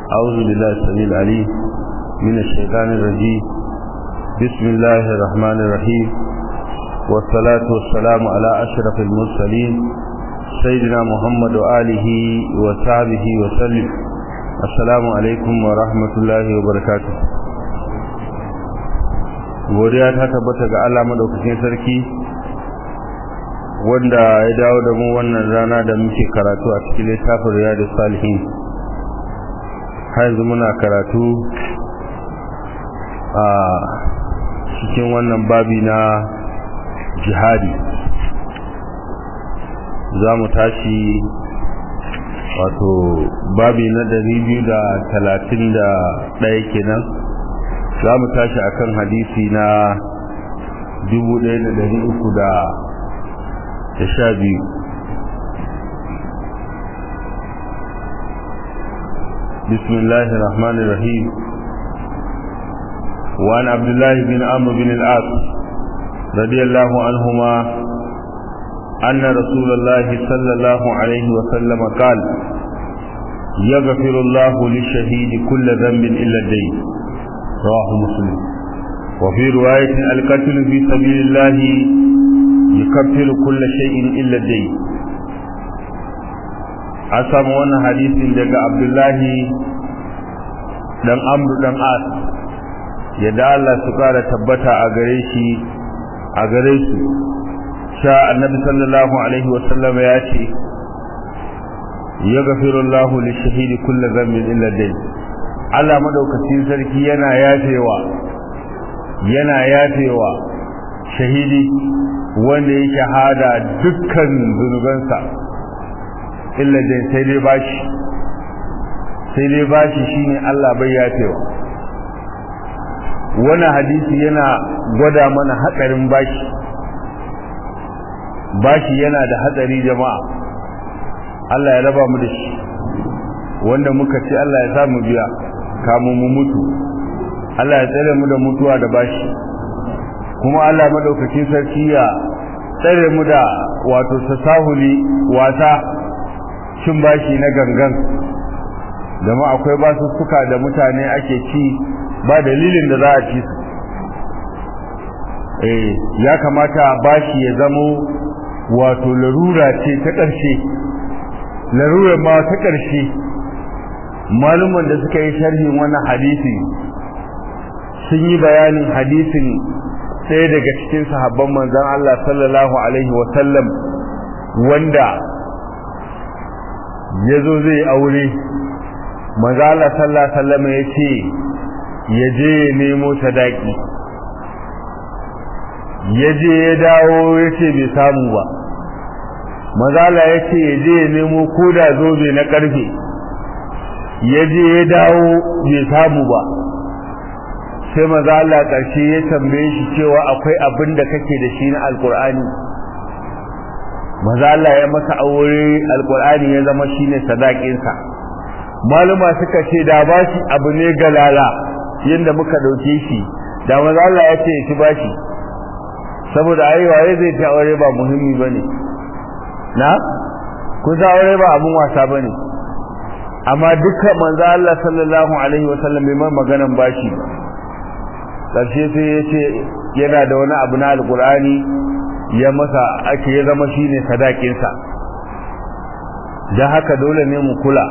أعوذ بالله السميع العليم من الشيطان الرجيم بسم الله الرحمن الرحيم والصلاة والسلام على أشرف المرسلين سيدنا محمد وآله وصحبه وسلم السلام عليكم ورحمة الله وبركاته godiya ta tabbata ga Allah madaukakin sarki wanda ya dawo da mu wannan rana da muke karatu a cikin littafin Riyadus Salihin har yanzu muna karatu a cikin wannan babi na jihadi za mu tashi wato babi na dari biyu da talatin da ɗaya kenan za mu tashi akan hadisi na dubu ɗaya da dari uku da sha biyu بسم الله الرحمن الرحيم وعن عبد الله بن عمرو بن العاص رضي الله عنهما أن رسول الله صلى الله عليه وسلم قال يغفر الله للشهيد كل ذنب إلا الدين رواه مسلم وفي رواية القتل في سبيل الله يكفر كل شيء إلا الدين an samu wannan hadisin daga abdullahi dan amru dan as yadda Allah su kara tabbata a gare shi a gare su sha annabi sallallahu alaihi wa sallam ya ce yaghfiru Allahu lishahidi kulli dhanbin illa dayn Allah madaukakin sarki yana yafewa yana yafewa shahidi wanda ya shahada dukkan zunubansa illa dai sai dai bashi sai dai bashi shine Allah bai yafewa wannan hadisi yana gwada mana hatsarin bashi bashi yana da hatsari jama'a Allah ya raba mu da shi wanda muka ce Allah ya sa mu biya kamun mu mutu Allah ya tsare mu da mutuwa da bashi kuma Allah madaukakin sarki ya tsare mu da wato tasahuli wasa cin bashi na gangan zama akwai basussuka da mutane ake ci ba dalilin da za a ci su eh ya kamata bashi ya zamo wato larura ce ta ƙarshe larura ma ta ƙarshe maluman da suka yi sharhin wannan hadisi sun yi bayanin hadisin ɗaya daga cikin sahabban manzon Allah sallallahu alaihi wa sallam wanda ya zo zai aure mazala sallah sallama ya ce ya je ya nemo sadaki ya je ya dawo ya ce bai samu ba mazala ya ce ya je ya nemo koda zobe na karfe ya je ya dawo bai samu ba sai mazala ƙarshe ya tambaye shi cewa akwai abin da kake da shi na alkur'ani maza Allah ya masa aure alkur'ani ya zama shine sadakinsa maluma suka ce da bashi abu ne galala yanda muka dauke shi da maza Allah ya ce shi bashi saboda ai waye zai ta aure ba muhimmi bane na ku za aure ba abun wasa bane amma dukkan manzo Allah sallallahu alaihi wasallam bai mai maganan bashi karshe sai ya ce yana da wani abu na alkur'ani ya masa ake ya zama shine sadakinsa dan haka dole ne mu kula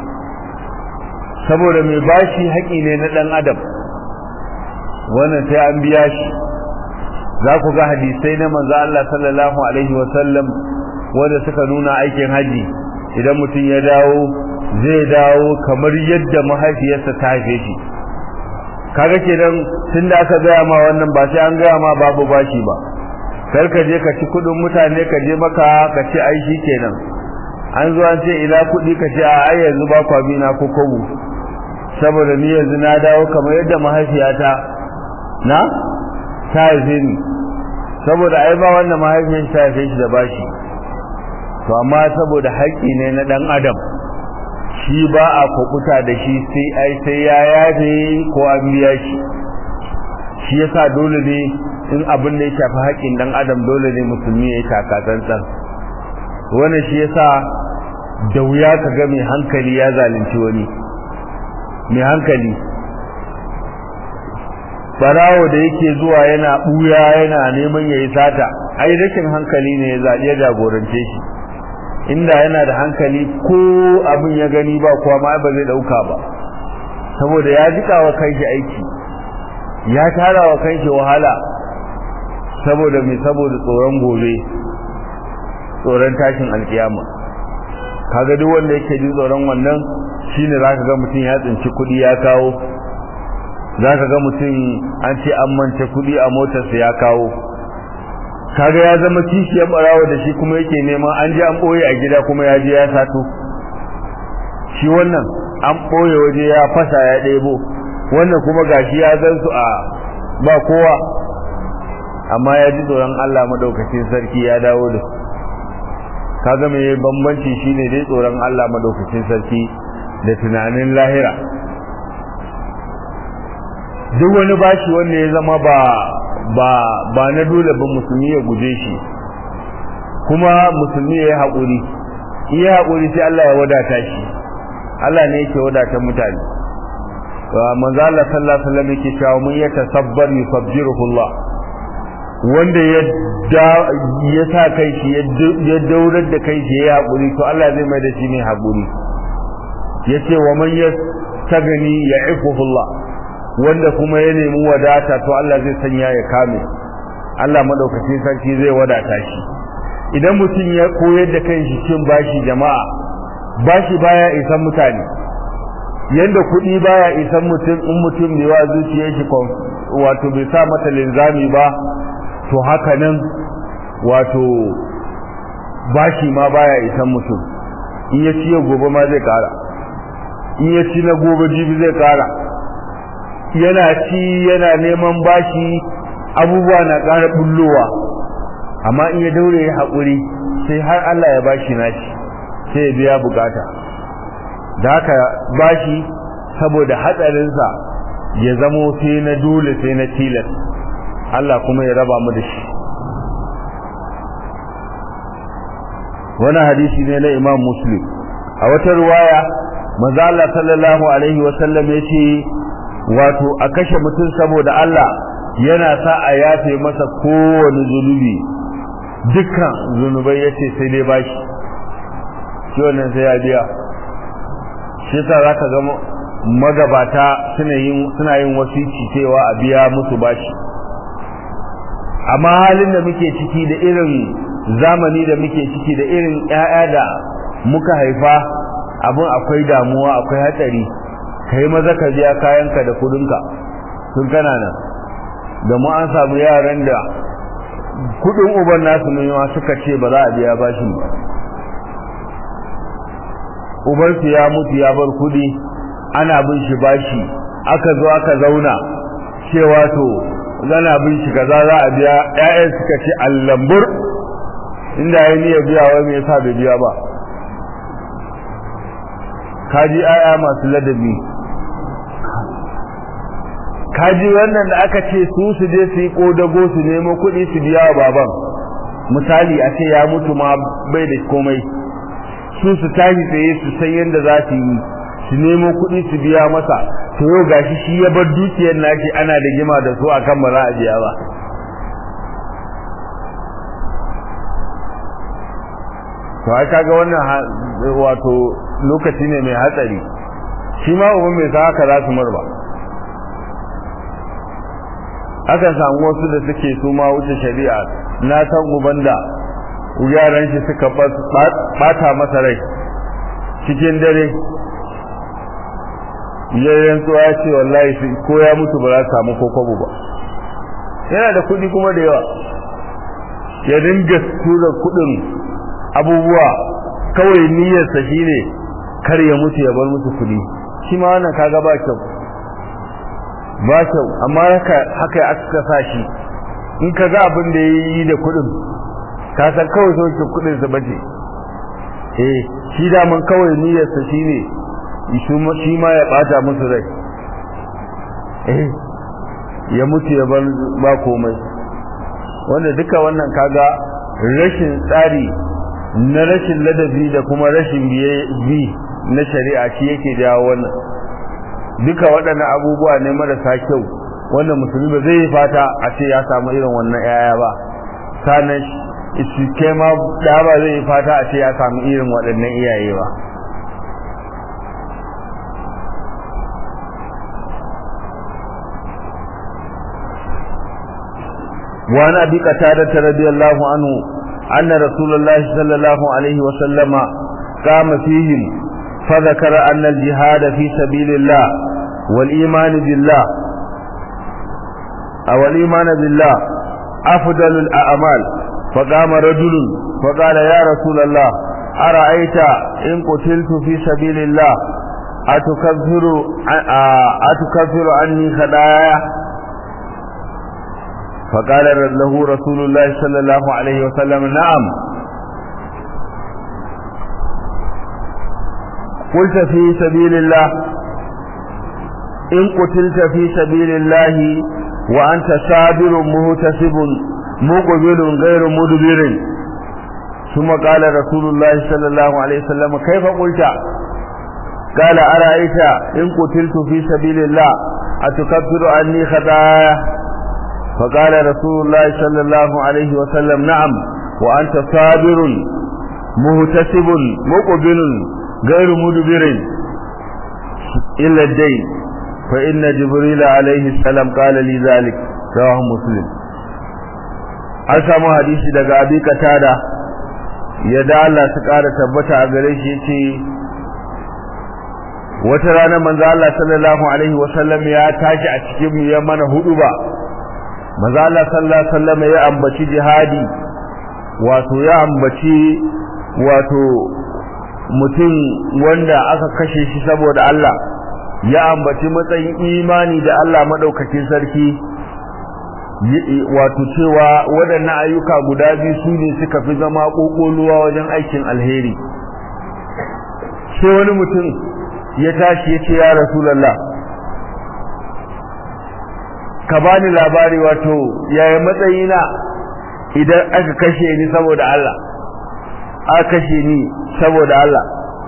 saboda mai bashi haƙi ne na ɗan adam wannan sai an biya shi za ku ga hadisai na manzo Allah sallallahu alaihi wa sallam wanda suka nuna aikin haji idan mutum ya dawo zai dawo kamar yadda mahaifiyarsa ta haife shi kaga kenan tunda aka gaya ma wannan ba sai an gaya ma babu bashi ba kar ka je ka ci kudin mutane ka je maka ka ce ai shi kenan an zo an ce ila kudi ka ce a ai yanzu ba kwa bina ko kobo saboda ni yanzu na dawo kamar yadda mahaifiyata na ta haife ni saboda ai ba wannan mahaifiyar ta haife shi da bashi to amma saboda haƙƙi ne na ɗan adam shi ba a kwakuta da shi sai ai sai ya yafe ko an biya shi shi yasa dole ne in abin da ya shafi haƙƙin dan adam dole ne musulmi ya taka tsantsan wannan shi yasa da wuya ka ga mai hankali ya zalunci wani mai hankali barawo da yake zuwa yana buya yana neman yayi sata ai rashin hankali ne ya zaɓi ya jagorance shi inda yana da hankali ko abin ya gani ba kuwa ma ba zai ɗauka ba saboda ya jika wa kanshi aiki ya tara wa kanshi wahala saboda mai saboda tsoron gobe tsoron tashin alkiyama kaga duk wanda yake jin tsoron wannan shine zaka ga mutum ya tsinci kuɗi ya kawo zaka ga mutum an ce an mance kuɗi a motarsa ya kawo kaga ya zama kishiyar barawa da shi kuma yake neman an ji an ɓoye a gida kuma ya je ya sato shi wannan an ɓoye waje ya fasa ya ɗebo wannan kuma gashi ya zan su a ba kowa amma ya ji tsoron Allah madaukakin sarki ya dawo da su kaga mai bambanci shine dai tsoron Allah madaukakin sarki da tunanin lahira duk wani bashi wanda ya zama ba ba ba na dole ba musulmi ya guje shi kuma musulmi ya yi haƙuri in ya haƙuri sai Allah ya wadata shi Allah ne yake wadata mutane manzo Allah sallallahu alaihi wasallam yake cewa mun ya tasabbar yusabbiruhu Allah wanda ya ya sa kai shi ya daurar da kai shi ya haƙuri to Allah zai mai da shi ne haƙuri yace wa man yastagni ya'ifuhu Allah wanda kuma ya nemi wadata to Allah zai sanya ya kame Allah madaukakin sarki zai wadata shi idan mutum ya koyar da kanshi cin bashi jama'a bashi baya isan mutane yanda kuɗi baya isan mutum in mutum ne wa zuciyar shi wato bai sa mata linzami ba to haka nan wato bashi ma baya isan mutum in ya ci gobe ma zai kara in ya ci na gobe jibi zai kara yana ci yana neman bashi abubuwa na ƙara bullowa amma in ya daure ya haƙuri sai har Allah ya bashi nashi sai ya biya bukata da haka bashi saboda hatsarinsa ya zamo sai na dole sai na tilas Allah kuma ya raba mu da shi wani hadisi ne na imam muslim a wata ruwaya maza Allah sallallahu alaihi wasallam ya ce wato a kashe mutum saboda Allah yana sa a yafe masa kowane zunubi dukkan zunubai ya ce sai dai bashi shi wannan sai ya biya shi sa za ka ga magabata suna yin suna yin wasici cewa a biya musu bashi amma halin da muke ciki da irin zamani da muke ciki da irin ƴaƴa da muka haifa abin akwai damuwa akwai hatsari kai maza ka biya kayanka da kudinka tun kana nan da mu an samu yaran da kudin uban nasu ne ma suka ce ba za a biya bashin ba uban su ya mutu ya bar kudi ana bin shi bashi aka zo aka zauna cewa to zana bin shi kaza za a biya ƴaƴan suka ce allambur inda ya niyya biya wai me yasa bai biya ba kaji ƴaƴa masu ladabi kaji wannan da aka ce su su je su yi kodago su nemo kuɗi su biya wa baban misali a ce ya mutu ma bai da komai su su tashi tsaye su san yadda za su yi su nemo kuɗi su biya masa to yau gashi shi ya bar dukiyar nashi ana da gima da su akan ba za a biya ba to ai kaga wannan wato lokaci ne mai hatsari shi ma uban mai sa haka za su marba akan samu wasu da suke su ma wuce shari'a na san uban da yaran shi suka bata masa rai cikin dare yayin tsuwa ya ce wallahi ko ya mutu ba za su samu kokobo ba yana da kuɗi kuma da yawa ya dinga tura kuɗin abubuwa kawai niyyarsa shine kar ya mutu ya bar musu kuɗi shi ma wannan kaga ba kyau ba kyau amma haka haka aka sa shi in ka ga abin da yayi da kuɗin ka san kawai sauke kuɗin sa bace eh shi da man kawai niyyarsa shine shi ma ya bata musu rai eh ya mutu ya bar ba komai wanda duka wannan kaga rashin tsari na rashin ladabi da kuma rashin bi na shari'a shi yake jawo wannan duka waɗannan abubuwa ne marasa kyau wanda musulmi ba zai yi fata a ce ya samu irin wannan yaya ba sanan shi ke ma da ba zai yi fata a ce ya samu irin waɗannan iyaye ba وعن أبي قتادة رضي الله عنه أن رسول الله صلى الله عليه وسلم قام فيهم فذكر أن الجهاد في سبيل الله والإيمان بالله أو الإيمان بالله أفضل الأعمال فقام رجل فقال يا رسول الله أرأيت إن قتلت في سبيل الله أتكفر أتكفر عني خطايا فقال له رسول الله صلى الله عليه وسلم نعم قلت في سبيل الله إن قتلت في سبيل الله وأنت صابر مهتسب مقبل غير مدبر ثم قال رسول الله صلى الله عليه وسلم كيف قلت قال أرأيت إن قتلت في سبيل الله أتكفر عني خطايا فقال رسول الله صلى الله عليه وسلم نعم وأنت صابر مهتسب مقبل غير مدبر إلا الدين فإن جبريل عليه السلام قال لي ذلك رواه مسلم an samu hadisi daga abi katada yadda Allah su ƙara tabbata a gare shi yace wata rana manzo Allah sallallahu alaihi wasallam ya tashi a cikin mu ya mana hudu ba manzo Allah sallallahu alaihi wasallam ya ambaci jihadi wato ya ambaci wato mutum wanda aka kashe shi saboda Allah ya ambaci matsayin imani da Allah madaukakin sarki wato cewa waɗannan ayyuka guda biyu su ne suka fi zama ƙoƙoluwa wajen aikin alheri sai wani mutum ya tashi ya ce ya rasulallah ka bani labari wato yaya matsayina idan aka kashe ni saboda Allah aka kashe ni saboda Allah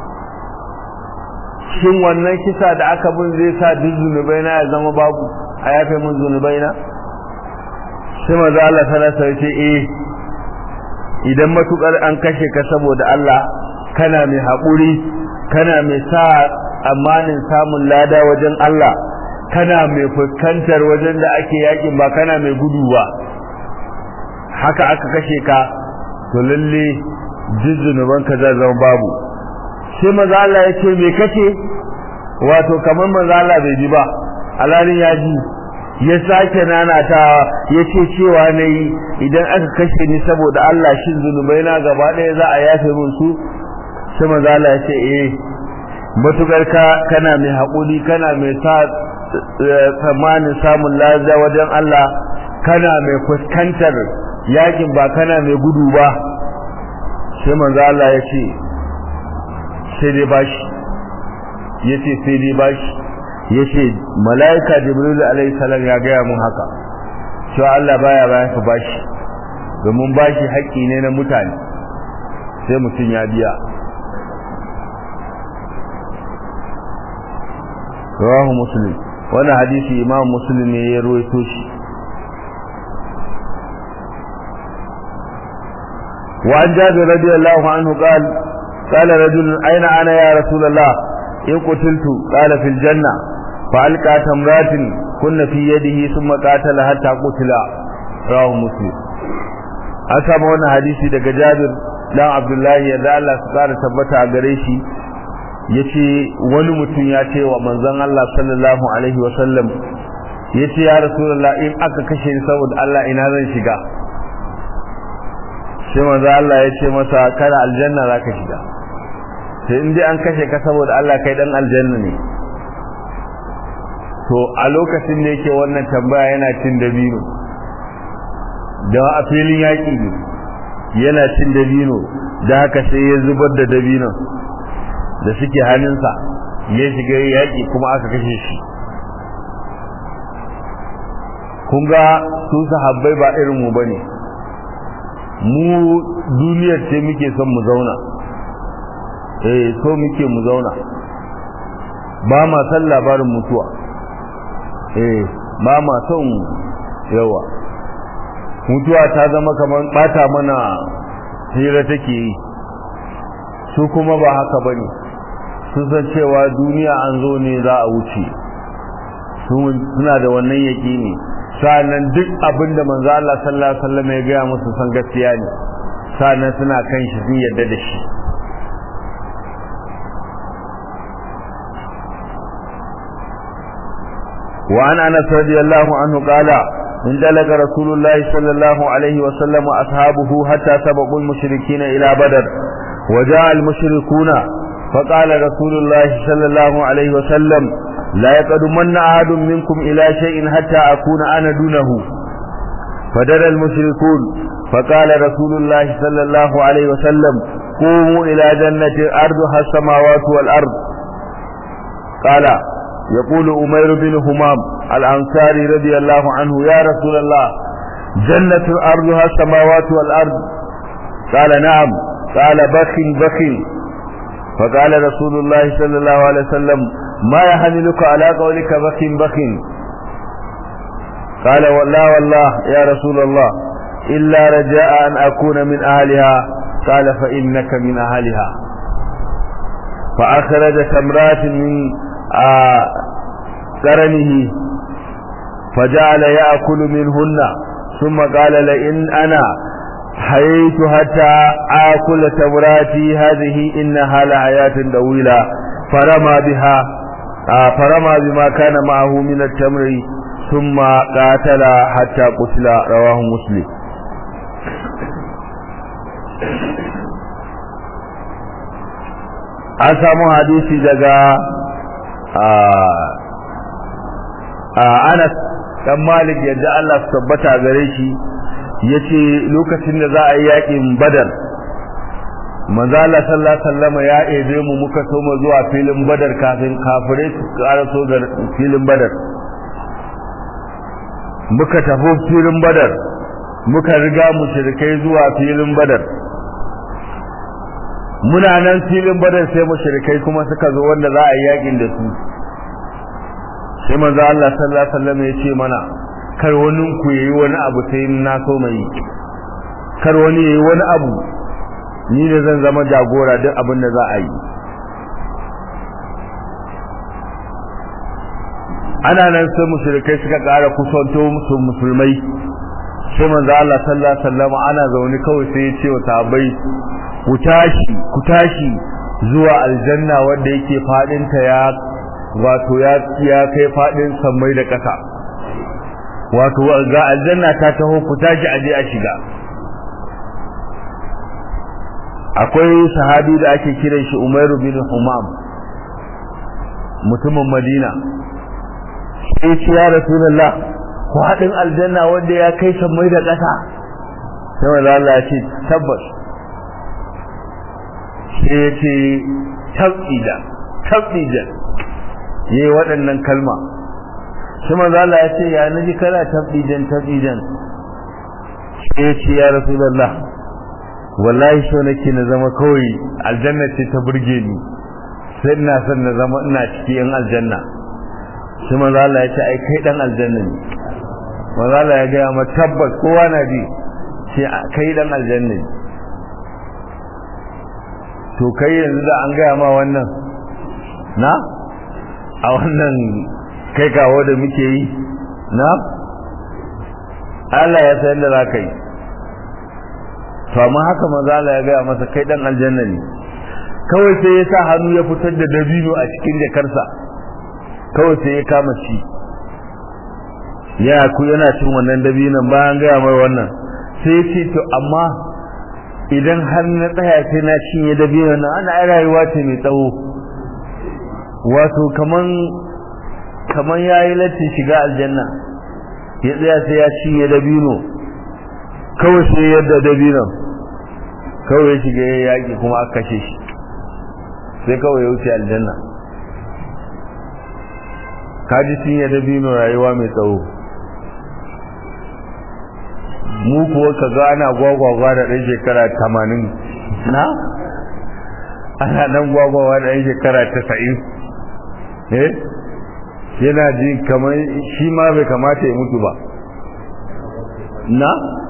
shin wannan kisa da aka bin zai sa duk zunubai na ya zama babu a yafe mun zunubai na sai maza Allah salasa ya ce eh idan matukar an kashe ka saboda Allah kana mai haƙuri kana mai sa amanin samun lada wajen Allah kana mai fuskantar wajen da ake yakin ba kana mai gudu ba haka aka kashe ka to lalle jizzunuban ka zai zama babu sai maza Allah ya ce me kace wato kamar maza Allah bai ji ba alalin ya ji ya sake nanata ya ce cewa na yi idan aka kashe ni saboda Allah shin zunubai na gaba ɗaya za a yafe min su sai maza Allah ya ce eh matukar ka kana mai haƙuri kana mai sa tsammanin samun lafiya wajen Allah kana mai fuskantar yakin ba kana mai gudu ba sai manzo Allah ya ce sai dai bashi ya ce sai dai bashi ya ce mala'ika jibril alaihi salam ya gaya mun haka cewa Allah baya bayan ka bashi domin bashi haƙƙi ne na mutane sai mutum ya biya rawahu muslim wannan hadisi imam muslim ne ya ruwaito shi وعن جابر رضي الله عنه قال قال رجل أين أنا يا رسول الله إن قتلت قال في الجنة فألقى تمرات كن في يده ثم قاتل حتى قتل رواه مسلم أسمع wannan hadisi daga Jabir dan Abdullahi ya da Allah su kara tabbata a gare shi yace wani mutum ya ce wa manzon Allah sallallahu alaihi wa sallam yace ya rasulullah in aka kashe ni saboda Allah ina zan shiga sai manzo Allah ya ce masa kana aljanna zaka shiga sai in dai an kashe ka saboda Allah kai dan aljanna ne to a lokacin da yake wannan tambaya yana cin dabino da a filin yaƙi ne yana cin dabino da haka sai ya zubar da dabino da suke hannunsa ya shiga yaƙi kuma aka kashe shi kun ga su sahabbai ba irin mu bane mu duniyar ce muke son mu zauna eh so muke mu zauna ba ma san labarin mutuwa eh ba ma son yawa mutuwa ta zama kamar bata mana hira take yi su kuma ba haka bane sun san cewa duniya an zo ne za a wuce suna da wannan yaƙini sa'annan duk abin da manzo Allah sallallahu alaihi wasallam ya gaya musu san gaskiya ne sa'annan suna kan shi sun yarda da shi وعن انس رضي الله عنه قال انطلق رسول الله صلى الله عليه وسلم واصحابه حتى سبقوا المشركين الى بدر وجاء المشركون فقال رسول الله صلى الله عليه وسلم لا يقدمن أحد منكم إلى شيء حتى أكون أنا دونه فدر المشركون فقال رسول الله صلى الله عليه وسلم قوموا إلى جنة أرضها السماوات والأرض قال يقول أمير بن همام الأنصاري رضي الله عنه يا رسول الله جنة أرضها السماوات والأرض قال نعم قال بخ بخ فقال رسول الله صلى الله عليه وسلم ما يحملك على قولك بخ بخ قال والله والله يا رسول الله إلا رجاء أن أكون من أهلها قال فإنك من أهلها فأخرج تمرات من قرنه فجعل يأكل منهن ثم قال لئن أنا حييت حتى آكل تمراتي هذه إنها لحياة طويلة فرمى بها فرمى بما كان معه من التمر ثم قاتل حتى قتل رواه مسلم an samu hadisi daga Anas dan Malik yadda Allah su tabbata gare shi yace lokacin da za a yi yakin Badar manzo Allah sallallahu alaihi wasallam ya ebe mu muka so mu zuwa filin Badar kafin kafirai su karaso ga filin Badar muka tafi filin Badar muka riga mushrikai zuwa filin Badar muna nan filin Badar sai mushrikai kuma suka zo wanda za a yi yakin da su sai manzo Allah sallallahu alaihi wasallam ya ce mana kar wani ku yayi wani abu sai na so mai kar wani yayi wani abu ni ne zan zama jagora duk abin da za a yi ana nan sai mushrikai suka ƙara kusanto musu musulmai sai manzo Allah sallallahu alaihi wasallam ana zaune kawai sai ya ce wa sahabbai ku tashi ku tashi zuwa aljanna wanda yake fadin ta ya wato ya ya kai fadin sammai da ƙasa wato ga aljanna ta taho ku tashi aje a shiga akwai sahabi da ake kiran shi Umairu bin Humam mutumin Madina sai ce ya Rasulullah ku haɗin aljanna wanda ya kai sammai da ƙasa sai wanda Allah ya ce tabbas sai ya ce tabida tabida yayi waɗannan kalma sai manzo Allah ya ce ya naji kana tabdidan tabdidan sai ya ce ya Rasulullah wallahi so nake na zama kawai aljanna ce ta burge ni sai ina son na zama ina cikin yan aljanna sai manzo Allah ya ce ai kai dan aljanna ne manzo Allah ya ga ma tabbas kowa na ji sai kai dan aljanna ne to kai yanzu da an gaya ma wannan na a wannan kai kawo da muke yi na Allah ya san da za ka yi to amma haka manzo Allah ya gaya masa kai dan aljanna ne kawai sai ya sa hannu ya fitar da dabino a cikin jakarsa kawai sai ya kama shi ya ku yana cin wannan dabinon bayan gaya mai wannan sai ya ce to amma idan har na tsaya sai na cinye dabinon nan ana ai rayuwa ce mai tsawo wato kaman kaman yayi latti shiga aljanna ya tsaya sai ya cinye dabino kawai sai yadda dabinon kawai ya shiga ya yaƙi kuma aka kashe shi sai kawai ya wuce aljanna kaji sun yi dabino rayuwa mai tsawo mu kuwa ka ga ana gwagwagwa da ɗan shekara tamanin na ana nan gwagwagwa da ɗan shekara tasa'in eh yana ji kamar shi ma bai kamata ya mutu ba na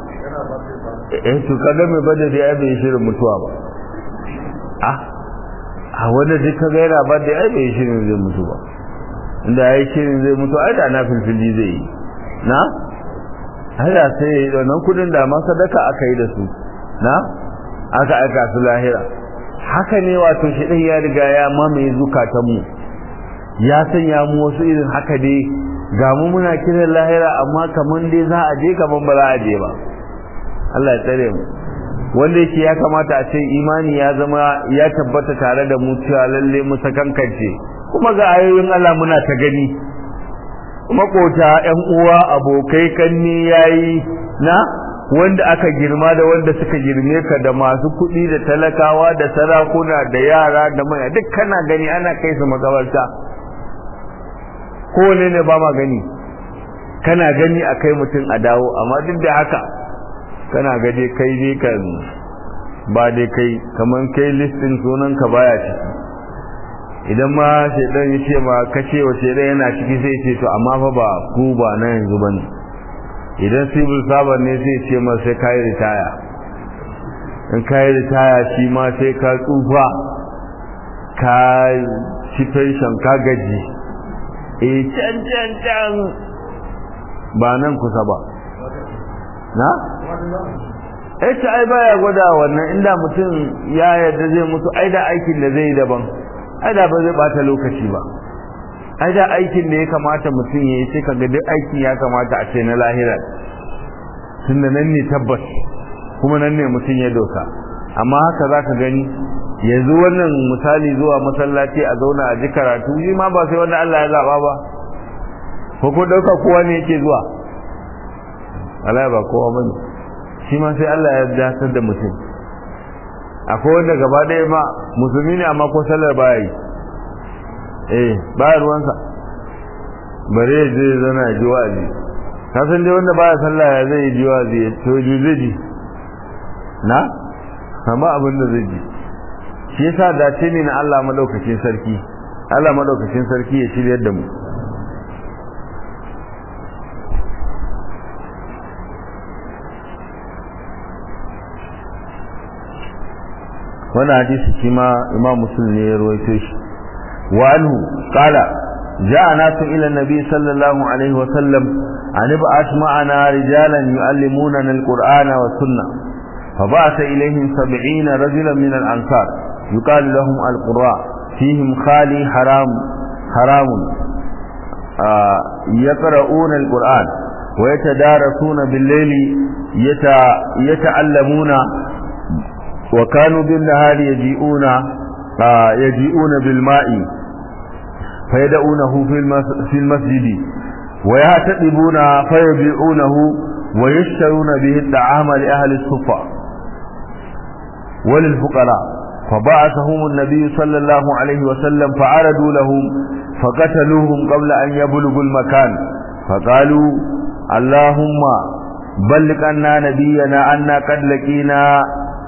eh to kaga mai bada da ya bai shirin mutuwa ba ah a wanda duk kaga yana bada ya bai shirin zai mutu ba inda ya yi shirin zai mutu ai da na filfili zai yi na hada sai ya yi wannan kudin da ma sadaka aka yi da su na aka aika su lahira haka ne wato shi ɗin ya riga ya mamaye zukatanmu ya sanya mu wasu irin haka dai ga mu muna kiran lahira amma kaman dai za a je kaman ba za a je ba Allah ya tsare mu wanda yake ya kamata a ce imani ya zama ya tabbata tare da mu cewa lalle mu sakankance kuma ga ayoyin Allah muna ta gani makota ƴan uwa abokai kanni yayi na wanda aka girma da wanda suka girme ka da masu kuɗi da talakawa da sarakuna da yara da maya duk kana gani ana kai su makabarta kowane ne ba ma gani kana gani a kai mutum a dawo amma duk da haka kana gaje kai ne kan ba dai kai kamar kai listin sunan ka baya ciki idan ma shaidan ya ce ma kace wa shaidan yana ciki sai ce to amma fa ba ku ba na yanzu bane idan civil servant ne sai ce ma sai kai ritaya in kai ritaya shi ma sai ka tsufa ka ci pension ka gaji eh can can can ba nan kusa ba na eh ta ai baya gwada wannan inda mutum ya yarda zai mutu ai da aikin da zai yi daban ai da ba zai bata lokaci ba ai da aikin da ya kamata mutum ya yi sai kaga duk aikin ya kamata a ce na lahira tunda nan ne tabbas kuma nan ne mutum ya doka amma haka za ka gani yanzu wannan misali zuwa masallaci a zauna a ji karatu shi ma ba sai wanda Allah ya zaba ba ko ko dauka kowa ne yake zuwa Allah ba kowa bane shi ma sai Allah ya dasar da mutum akwai wanda gaba ɗaya ma musulmi ne amma ko sallar baya yi eh baya ruwansa bare ya je zana ji wa'azi ka san dai wanda baya sallah ya zai ji wa'azi to ji zai ji na amma abin da zai ji shi yasa dace ne na Allah madaukakin sarki Allah madaukakin sarki ya shiryar da mu wannan hadisi shi ma imam muslim ne ya rawaito shi wa anhu qala جاء ناس إلى النبي صلى الله عليه وسلم أن ابعث معنا رجالا يعلموننا القرآن والسنة فبعث إليهم سبعين رجلا من الأنصار يقال لهم القراء فيهم خالي حرام حرام آه يقرؤون القرآن ويتدارسون بالليل يتع يتعلمون وكانوا بالنهار يجيئون آه يجيئون بالماء فيدعونه في المسجد ويعتقبون فيبيعونه ويشترون به الطعام لأهل الصفة وللفقراء فبعثهم النبي صلى الله عليه وسلم فعرضوا لهم فقتلوهم قبل أن يبلغوا المكان فقالوا اللهم بلغ أنا نبينا أنا قد لقينا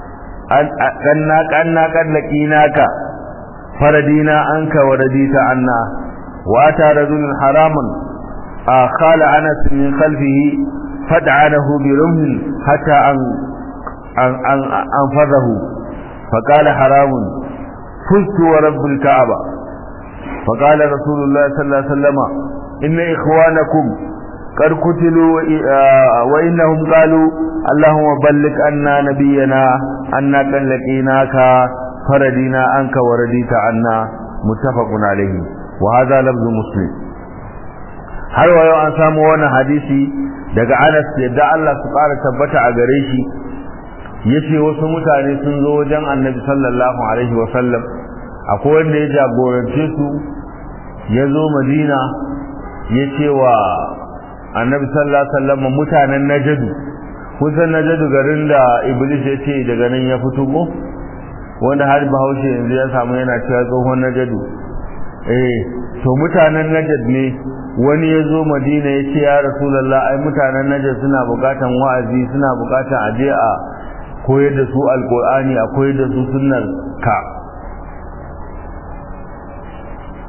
أنا قد لقيناك فردينا عنك ورديت عنا وأتى رجل حراما قال أنس من خلفه فدعنه برمه حتى أن أن أن أنفذه فقال حرام فزت ورب الكعبة فقال رسول الله صلى الله عليه وسلم إن إخوانكم قد قتلوا وإنهم قالوا اللهم بلغ أن نبينا أنا قد لقيناك فردينا عنك ورديت عنا متفق عليه وهذا لفظ مسلم har wa yau an samu wannan hadisi daga Anas yadda Allah su ƙara tabbata a gare shi yace wasu mutane sun zo wajen Annabi sallallahu alaihi wa sallam akwai wanda ya jagorance su ya zo Madina ya ce wa Annabi sallallahu alaihi wa sallam mutanen Najadu kusan Najadu garin da Iblis ya ce daga nan ya fito ko wanda har Bahaushe yanzu ya samu yana cewa tsohon Najadu eh to mutanen Najd ne wani ya zo madina ya ce ya rasulallah ai mutanen najar suna bukatan wa'azi suna bukatan aje a koyar da su alkur'ani a koyar da su sunnar ka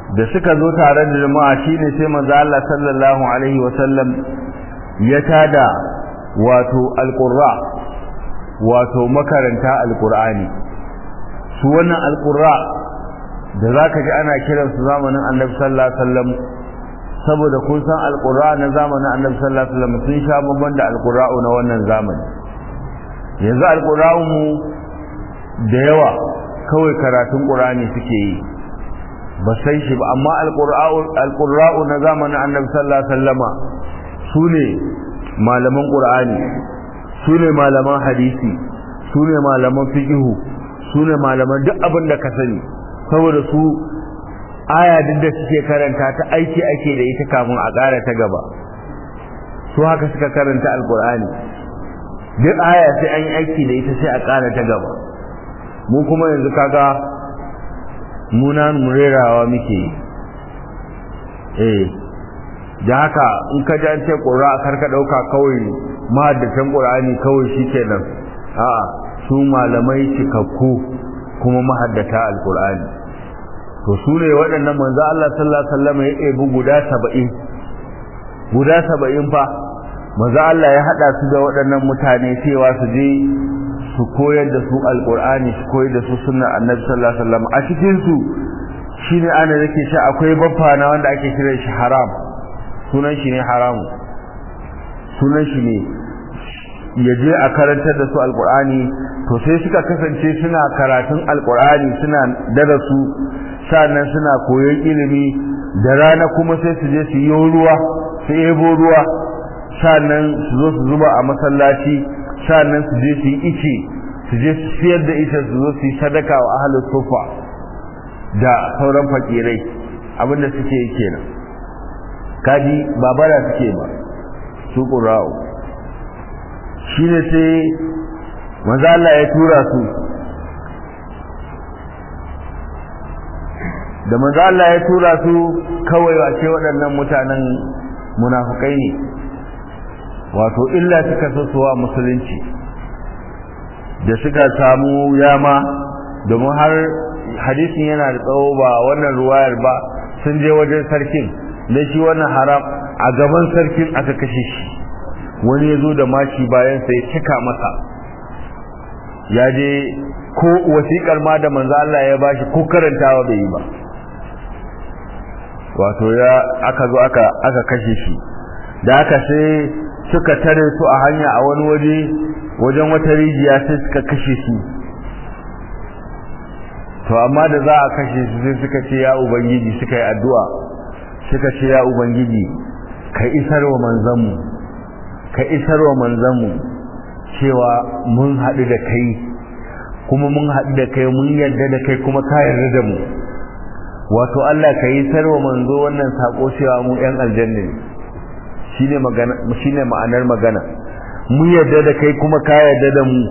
da suka zo tare da jama'a shine sai manzo Allah sallallahu alaihi wasallam ya tada wato alqurra wato makaranta alqur'ani su wannan alqurra da zaka ji ana kiran su zamanin Annabi sallallahu alaihi wasallam saboda kun san alqurra na zamanin Annabi sallallahu alaihi wasallam sun sha babban da alqurra na wannan zamani yanzu alqurra mu da yawa kawai karatun qur'ani suke yi ba sai shi ba amma alqurra'u na zamanin annabi sallallahu alaihi wasallama sune malaman qur'ani sune malaman hadisi sune malaman fiqhu sune malaman duk abin da ka sani saboda su aya duk da suke karanta ta aiki ake da ita kafin a ƙara ta gaba su haka suka karanta alqur'ani duk aya sai an yi aiki da ita sai a ƙara ta gaba mu kuma yanzu kaga muna murerawa muke eh da haka in ka ji an ce ƙura karka ɗauka kawai mahaddatan ƙur'ani kawai shi kenan a'a su malamai cikakku kuma mahaddata alƙur'ani to su ne waɗannan manzo Allah sallallahu alaihi wasallam ya ɗebi guda saba'in guda saba'in fa manzo Allah ya haɗa su da waɗannan mutane cewa su je su koyar da su alkur'ani su koyar da su sunnar annabi sallallahu alaihi wasallam a cikin su shine ana yake shi akwai baffa na wanda ake kira shi haram sunan shi ne haramu sunan shi ne ya je a karantar da su alkur'ani to sai suka kasance suna karatun alkur'ani suna darasu sannan suna koyon ilimi da rana kuma sai su je su yi ruwa su ebo ruwa sannan su zo su zuba a masallaci sannan su je su yi ice su je su siyar da ita su zo su yi sadaka wa ahalin sufa da sauran fakirai abinda suke yi kenan kaji babara suke ba su ƙura'u shi ne sai maza Allah ya tura su da maza Allah ya tura su kawai wace waɗannan mutanen munafukai ne wato illa suka so suwa musulunci da suka samu yama domin har hadisin yana da tsawo ba wannan ruwayar ba sun je wajen sarkin da shi wannan haram a gaban sarkin aka kashe shi wani ya zo da mashi bayan sai cika masa ya je ko wasiƙar ma da manzo Allah ya bashi ko karantawa bai yi ba wato ya aka zo aka aka kashe shi da aka sai suka tare su a hanya a wani waje wajen wata rijiya sai suka kashe su to amma da za a kashe su sai suka ce ya ubangiji suka yi addu'a suka ce ya ubangiji ka isar wa manzanmu ka isar wa manzanmu cewa mun haɗu da kai kuma mun haɗu da kai mun yarda da kai kuma ka yarda da mu wato Allah ka yi sarwa manzo wannan sako cewa mu ƴan aljanna ne shine magana shine ma'anar magana mu yarda da kai kuma ka yarda da mu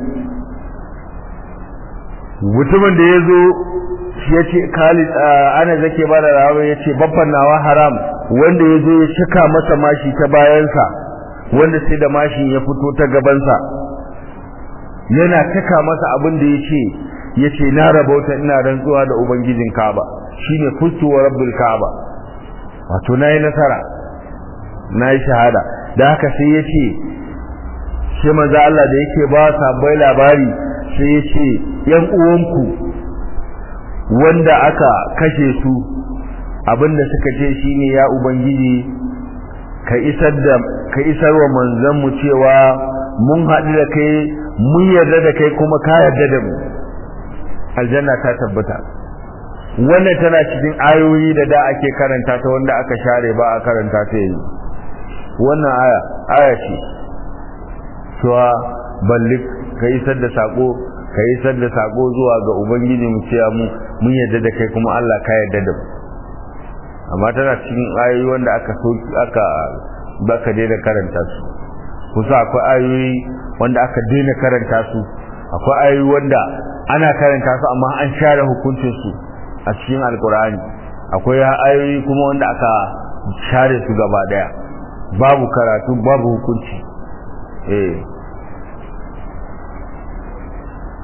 mutumin da yazo shi yace Khalid ana zake ba da rawa yace babban nawa haram wanda yazo ya shika masa mashi ta bayansa wanda sai da mashin ya fito ta gabansa yana taka masa abin da yace yace na rabauta ina rantsuwa da ubangijin Kaaba shine fustu wa rabbul Kaaba wato nayi nasara nayi shahada da haka sai yace sai manzo Allah da yake ba sabai labari sai yace yan uwanku wanda aka kashe su abinda suka ce shine ya ubangiji ka isar da ka isar wa manzon mu cewa mun haɗu da kai mun yarda da kai kuma ka yarda da mu aljanna ta tabbata wannan tana cikin ayoyi da da ake karanta ta wanda aka share ba a karanta ta yanzu wannan aya aya ce cewa ballik ka isar da sako ka isar da sako zuwa ga ubangiji mu cewa mu mun yarda da kai kuma Allah ka yarda da mu amma tana cikin ayoyi wanda aka soki aka baka daina karanta su kusa akwai ayoyi wanda aka daina karanta su akwai ayoyi wanda ana karanta su amma an share hukuncin su a cikin alkur'ani akwai ayoyi kuma wanda aka share su gaba daya babu karatu babu hukunci eh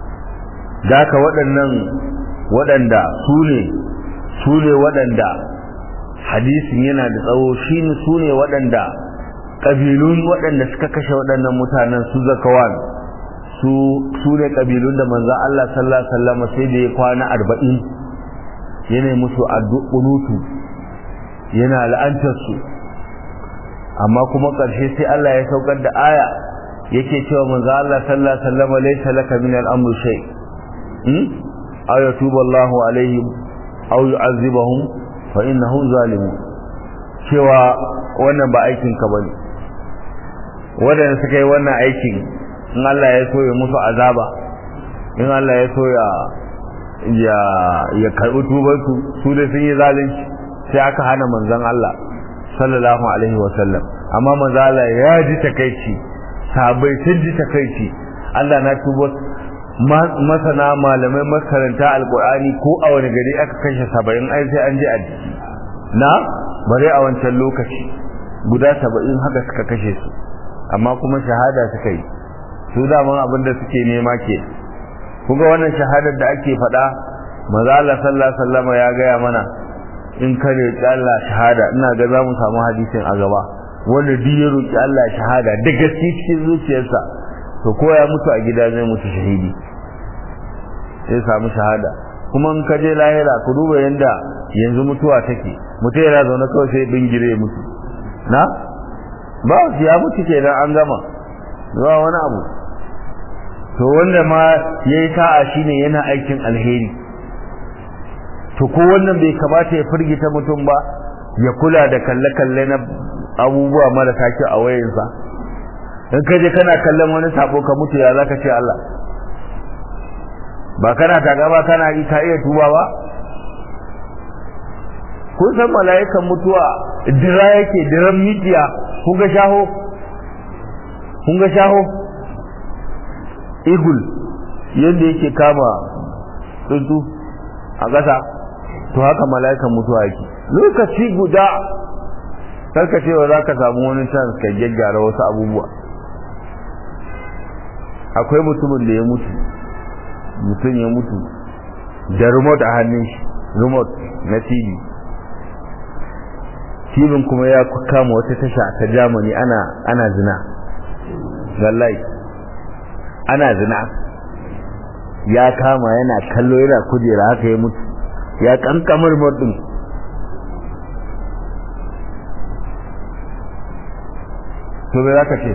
daka waɗannan waɗanda su ne su ne waɗanda hadisin yana da tsawo shi su ne waɗanda ƙabilun waɗanda suka kashe waɗannan mutanen su zakawan su su ne ƙabilun da manzan Allah sallallahu alaihi wasallam sai da ya kwana arba'in yana musu addu'unutu yana la'antar su amma kuma ƙarshe sai Allah ya saukar da aya yake cewa manzan Allah sallallahu alaihi wasallam laysa laka min al-amri shay hmm aw yatubu Allahu alaihim aw yu'azzibahum fa innahum zalimun cewa wannan ba aikin ka bane wadanda suka yi wannan aikin in Allah ya so ya musu azaba in Allah ya so ya ya ya karbi tubar su su da sun yi zalunci sai aka hana manzon Allah sallallahu alaihi wa sallam amma manzon Allah ya ji takeici sahabbai sun ji takeici Allah na tuba masana malamai makaranta alkur'ani ko a wani gari aka kashe saba'in ai sai an je a jiki na bare a wancan lokaci guda saba'in haka suka kashe su amma kuma shahada suka yi su daman abin da suke nema ke kuga wannan shahadar da ake faɗa maza Allah sallallahu alaihi wasallam ya gaya mana in ka roƙi Allah shahada ina ga za mu samu hadisin a gaba wanda duk ya roƙi Allah shahada da gaske cikin zuciyarsa to ko ya mutu a gida zai mutu shahidi sai samu shahada kuma in ka je lahira ku duba yanda yanzu mutuwa take mutum yana zaune kawai sai bingire ya mutu na ba shi ya mutu kenan an gama zuwa wani abu to wanda ma yayi sa'a shine yana aikin alheri to ko wannan bai kamata ya firgita mutum ba ya kula da kalle-kalle na abubuwa marasa kyau a wayansa in ka je kana kallon wani sabo ka mutu ya zaka ce Allah ba kana taga ba kana yi ka iya tuba ba kun san mala'ikan mutuwa dira yake diran mitiya kun ga shaho kun ga shaho igul yadda yake kama tsuntsu a ƙasa to haka mala'ikan mutuwa yake lokaci guda karka cewa za ka samu wani chance ka gyaggyara wasu abubuwa akwai mutumin da ya mutu mutum ya mutu da remote a hannun shi remote na tv tv kuma ya kama wata tasha ta germany ana ana zina wallahi ana zina ya kama yana kallo yana kujera haka ya mutu ya kankamar remote din to me za ka ce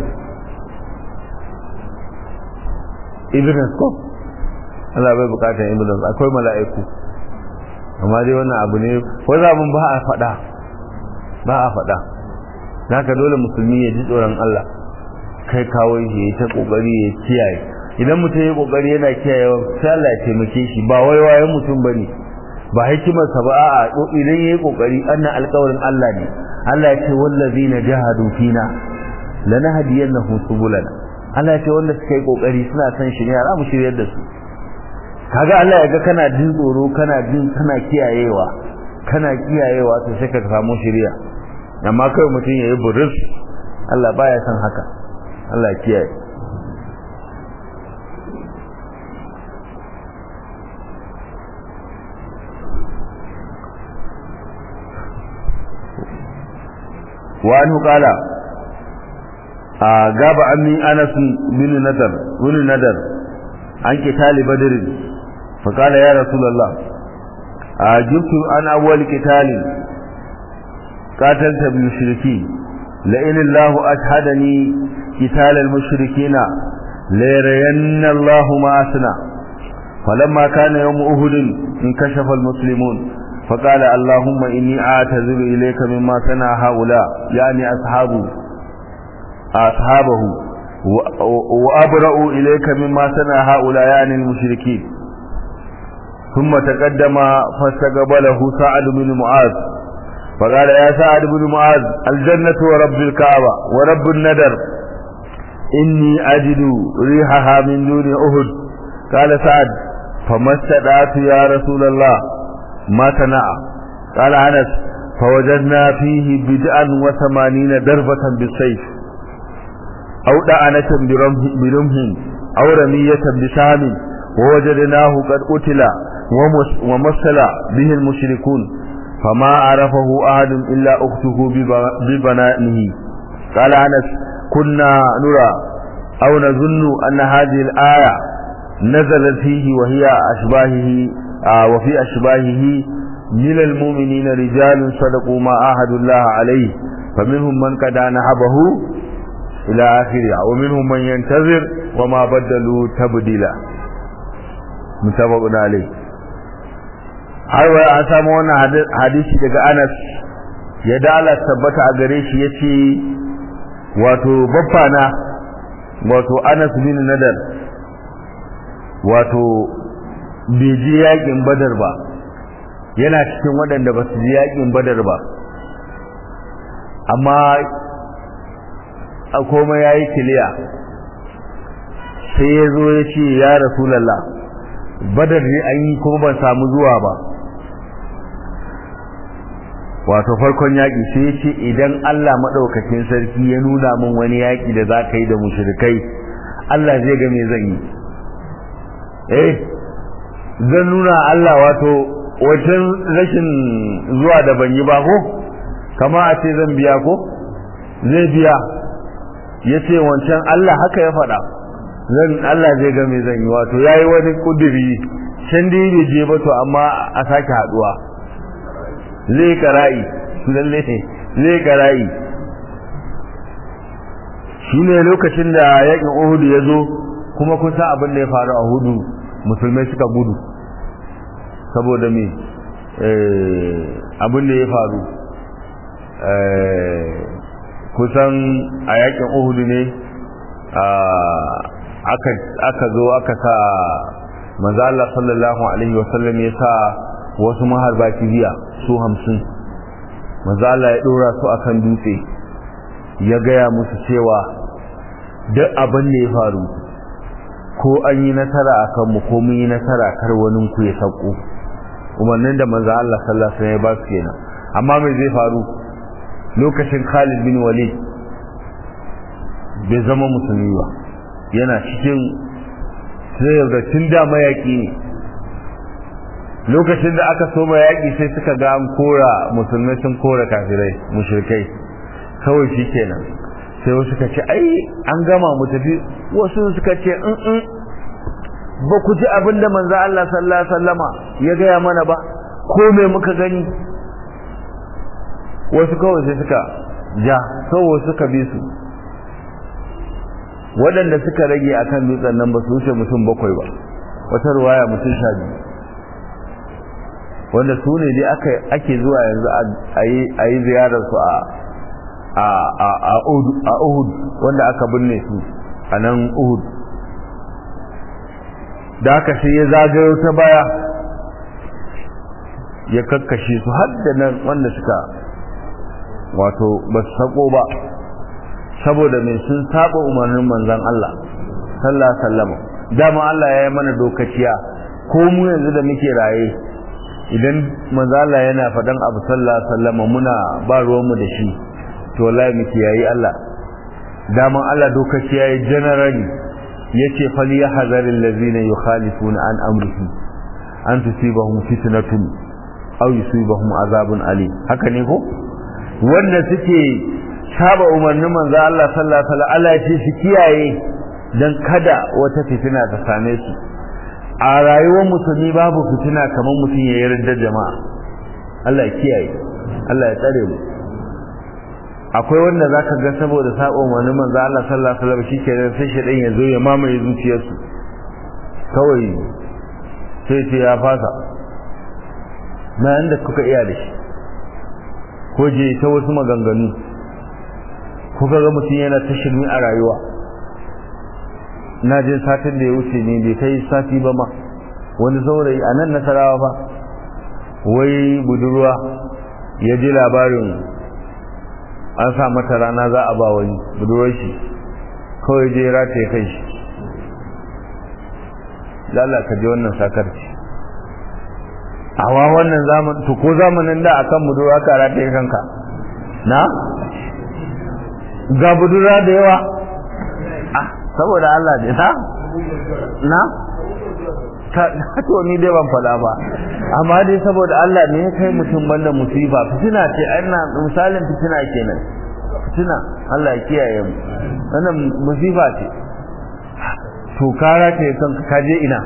evidence ko Allah bai bukatar evidence akwai mala'iku amma dai wannan abu ne wani abun ba a faɗa ba a faɗa ka dole musulmi ya ji tsoron Allah kai kawo shi ya ta kokari ya kiyaye idan mutum ya kokari yana kiyaye sai Allah ya taimake shi ba wai wayan mutum bane ba hikimar sa ba a'a idan yayi kokari annan alƙawarin Allah ne Allah ya ce wallazina jahadu fina lanahdiyannahum subulana Allah ya ce wanda suka yi kokari suna san shi ne za mu shiryar da su kaga Allah ya ga kana jin tsoro kana jin kana kiyayewa kana kiyayewa to sai ka samu shiriya amma kai mutum yayi buris Allah baya san haka Allah ya kiyaye وعنه قال غاب عني انس بن ندر بن ندر عن قتال بدر فقال يا رسول الله أجبت عن أول قتال قاتلت بالمشركين لئن الله أشهدني قتال المشركين ليرين الله ما أصنع فلما كان يوم أهد انكشف المسلمون فقال اللهم إني أعتذر إليك مما صنع هؤلاء يعني أصحابه أصحابه وأبرأ إليك مما صنع هؤلاء يعني المشركين ثم تقدم فاستقبله سعد بن معاذ فقال يا سعد بن معاذ الجنة ورب الكعبة ورب الندر إني أجد ريحها من دون أهد قال سعد فما استدعت يا رسول الله ما صنع قال أنس فوجدنا فيه بدءا وثمانين دربة بالسيف أو دعنة برمه أو رمية بسهم ووجدناه قد قتل ومثل به المشركون فما عرفه أحد إلا أخته ببنائه قال أنس كنا نرى أو نظن أن هذه الآية نزلت فيه وهي أشباهه آه وفي أشباهه من المؤمنين رجال صدقوا ما عاهدوا الله عليه فمنهم من قد نهبه إلى آخره ومنهم من ينتظر وما بدلوا تبديلا متفق عليه har wai an samu wannan hadisi daga Anas ya dala tabbata a gare shi yace wato baffana wato Anas bin Nadar wato bai je yakin Badar ba yana cikin waɗanda ba su je yakin Badar ba amma a komai yayi kiliya sai ya zo ya ce ya Rasulullah Badar ne an yi kuma ban samu zuwa ba wato farkon yaƙi sai ya ce idan Allah maɗaukakin sarki ya nuna min wani yaƙi da za ka yi da mushrikai Allah zai ga me zan yi eh zan nuna Allah wato wajen rashin zuwa da ban yi ba ko kama a ce zan biya ko zai biya ya ce wancan Allah haka ya faɗa zan Allah zai ga me zan yi wato ya yi wani ƙuduri can dai bai je ba to amma a sake haɗuwa zai kara'i lalle zai kara'i shi ne lokacin da yakin uhudu ya zo kuma kun san abin da ya faru a hudu musulmai suka gudu saboda me abin da ya faru kusan a yakin uhudu ne aka zo aka sa manzo Allah sallallahu alaihi wasallam ya sa wasu maharba kibiya su hamsin manzo Allah ya dora su akan dutse ya gaya musu cewa duk abin da ya faru ko an yi nasara akan mu ko mun yi nasara kar wani ku ya sauko umarnin da manzo Allah sallallahu alaihi wasallam ya ba su kenan amma me zai faru lokacin Khalid bin Walid bai zama musulmi ba yana cikin sai da tun da mayaki ne lokacin da aka soma yaƙi sai suka ga an kora musulmai sun kora kafirai mushrikai kawai shi kenan sai wasu suka ce ai an gama mu tafi wasu suka ce in in ba ku ji abin da manzo Allah sallallahu alaihi wasallama ya gaya mana ba ko me muka gani wasu kawai sai suka ja kawai suka bi su waɗanda suka rage akan dutsen nan ba su wuce mutum bakwai ba wata ruwaya mutum sha biyu wanda su ne dai ake zuwa yanzu a yi ziyararsu a uhud wanda aka binne su a nan uhud da aka sai ya zagayo ta baya ya kakkashe su har da nan wanda suka wato ba su sako ba saboda mai sun saba umarnin manzan Allah sallallahu alaihi wasallam dama Allah ya yi mana dokaciya ko mu yanzu da muke raye idan manzala yana faɗan abu sallallahu alaihi wasallam muna ba ruwanmu da shi to wallahi muke yayi Allah daman Allah dokaci yayi generally yace fal yahzar allazina yukhalifuna an amrihi an tusibahum fitnatun aw yusibahum azabun alim haka ne ko wanda suke saba umarnin manzo Allah sallallahu alaihi wasallam Allah ya ce su kiyaye dan kada wata fitina ta same su a rayuwar musulmi babu fitina kamar mutum ya yarda jama'a Allah ya kiyaye Allah ya tsare mu akwai wanda zaka ga saboda sabon wani manzo Allah sallallahu alaihi wasallam shikenan sai shedan ya zo ya mamaye zuciyarsu kawai sai ce ya fasa na inda kuka iya da shi ko je ta wasu maganganu kuka ga mutum yana ta shirmi a rayuwa na je satin da ya wuce ne bai kai sati ba ma wani saurayi a nan nasarawa ba wai budurwa ya ji labarin an sa mata rana za a ba wani budurwar shi kawai je rata ya kai shi lala ka ji wannan sakarci awa wannan zaman to ko zamanin da akan budurwa ka rata ya kanka na ga budurwa da yawa ah saboda Allah ne na na to ni dai ban faɗa ba amma dai saboda Allah ne ya kai mutum banda musiba fitina ce ina misalin fitina kenan fitina Allah ya kiyaye mu wannan musiba ce to kara ce kan ka je ina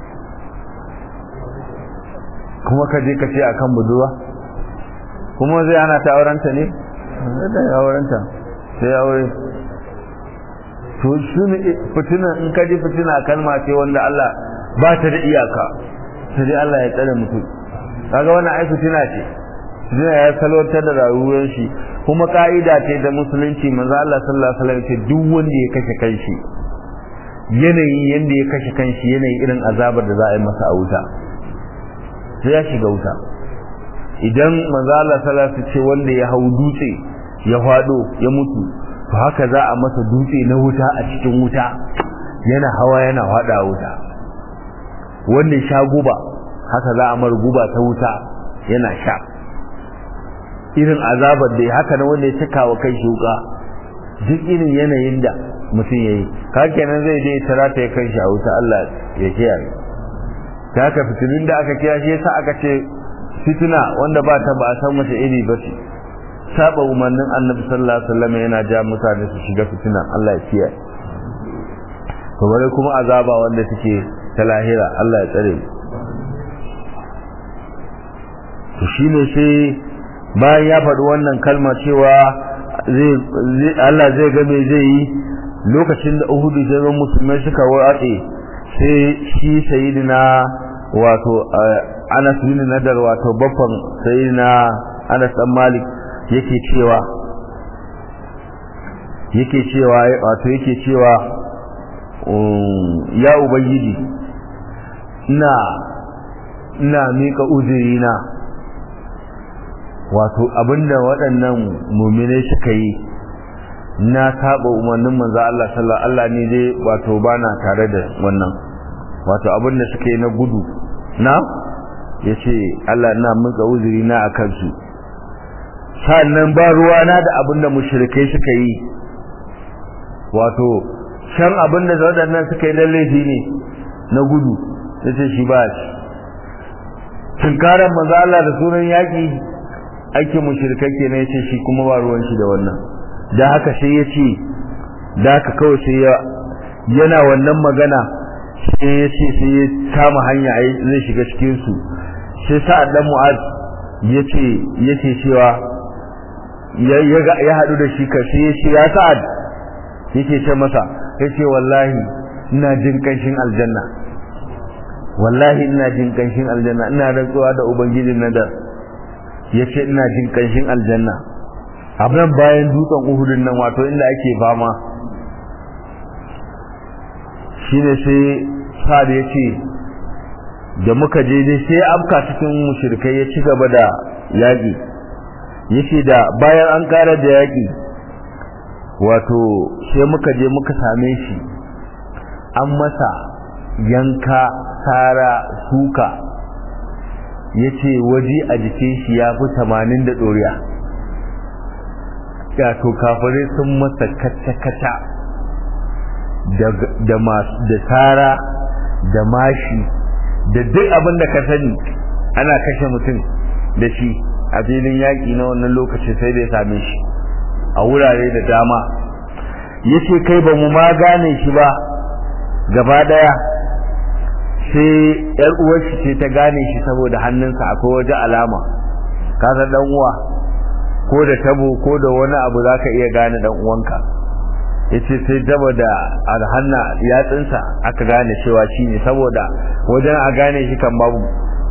kuma ka je ka ce akan budurwa kuma zai ana ta aurenta ne da aurenta sai aure to shi ne fitina in ka ji fitina kalma ce wanda Allah ba ta da iyaka sai dai Allah ya tsare mutum kaga wannan ai fitina ce fitina ya salwantar da rayuwar shi kuma ka'ida ce da musulunci manzo Allah sallallahu alaihi wasallam ce duk wanda ya kashe kanshi yanayin yanda ya kashe kanshi yanayin irin azabar da za a yi masa a wuta sai ya shiga wuta idan manzo Allah sallallahu alaihi wasallam ce wanda ya hau dutse ya fado ya mutu to haka za a masa dutse na wuta a cikin wuta yana hawa yana fada wuta wanda ya sha guba haka za a mar guba ta wuta yana sha irin azabar da haka na wanda ya cika wa kai shuka duk irin yanayin da mutum ya yi ka kenan zai je tara ta ya kai shi a wuta Allah ya kiyaye ta haka fitinin da aka kiya shi yasa aka ce fitina wanda ba ta ba a san mace iri ba ce saba umarnin annabi sallallahu alaihi wasallam yana ja mutane su shiga fitina Allah ya kiyaye to bare kuma azaba wanda take ta lahira Allah ya tsare to shine sai bayan ya faɗi wannan kalma cewa Allah zai ga me zai yi lokacin da Uhudu jaron musulmai suka watse sai shi sayyidina wato Anas bin Nadar wato baffan sayyidina Anas dan Malik yake cewa yake cewa wato yake cewa ya ubangiji ina ina mika uzurina wato abinda waɗannan muminai suka yi na saba umarnin manzo Allah sallallahu Allah ne dai wato bana tare da wannan wato abinda suka yi na gudu na yace Allah ina mika uzurina akan su sannan ba ruwana da abinda mushrikai suka yi wato shan abinda waɗannan suka yi laifi ne na gudu yace shi ba shi tunkaran manzo Allah da sunan yaki ake mushrikai kenan yace shi kuma ba ruwan shi da wannan da haka sai yace da haka kawai sai ya yana wannan magana sai yace sai ya kama hanya zai shiga cikin su sai sa'ad dan mu'az yace yace cewa ya ya hadu da shi ka sai yace ya sa'ad yake ce masa yace wallahi ina jin kanshin aljanna wallahi ina jin kanshin aljanna ina rantsuwa da ubangijin nadar yace ina jin kanshin aljanna abin bayan dutsen uhudun nan wato inda ake fama shine sai sa'ad yace da muka je dai sai afka cikin mushrikai ya ci gaba da yaki yace da bayan an kara da yaki wato sai muka je muka same shi an masa yanka sara suka ya ce waje a jikin shi ya fi tamanin da ɗoriya to kafirai sun masa kata-kata da tara da mashi da duk abin da ka sani ana kashe mutum da shi a filin yaƙi na wannan lokacin sai da ya same shi a wurare da dama ya ce kai ba mu ma gane shi ba gaba ɗaya sai yar uwar shi ce ta gane shi saboda hannunsa akwai waje alama ka san dan uwa ko da tabo ko da wani abu zaka iya gane dan uwanka yace sai daba da alhanna yatsinsa aka gane cewa shi ne saboda wajen a gane shi kan babu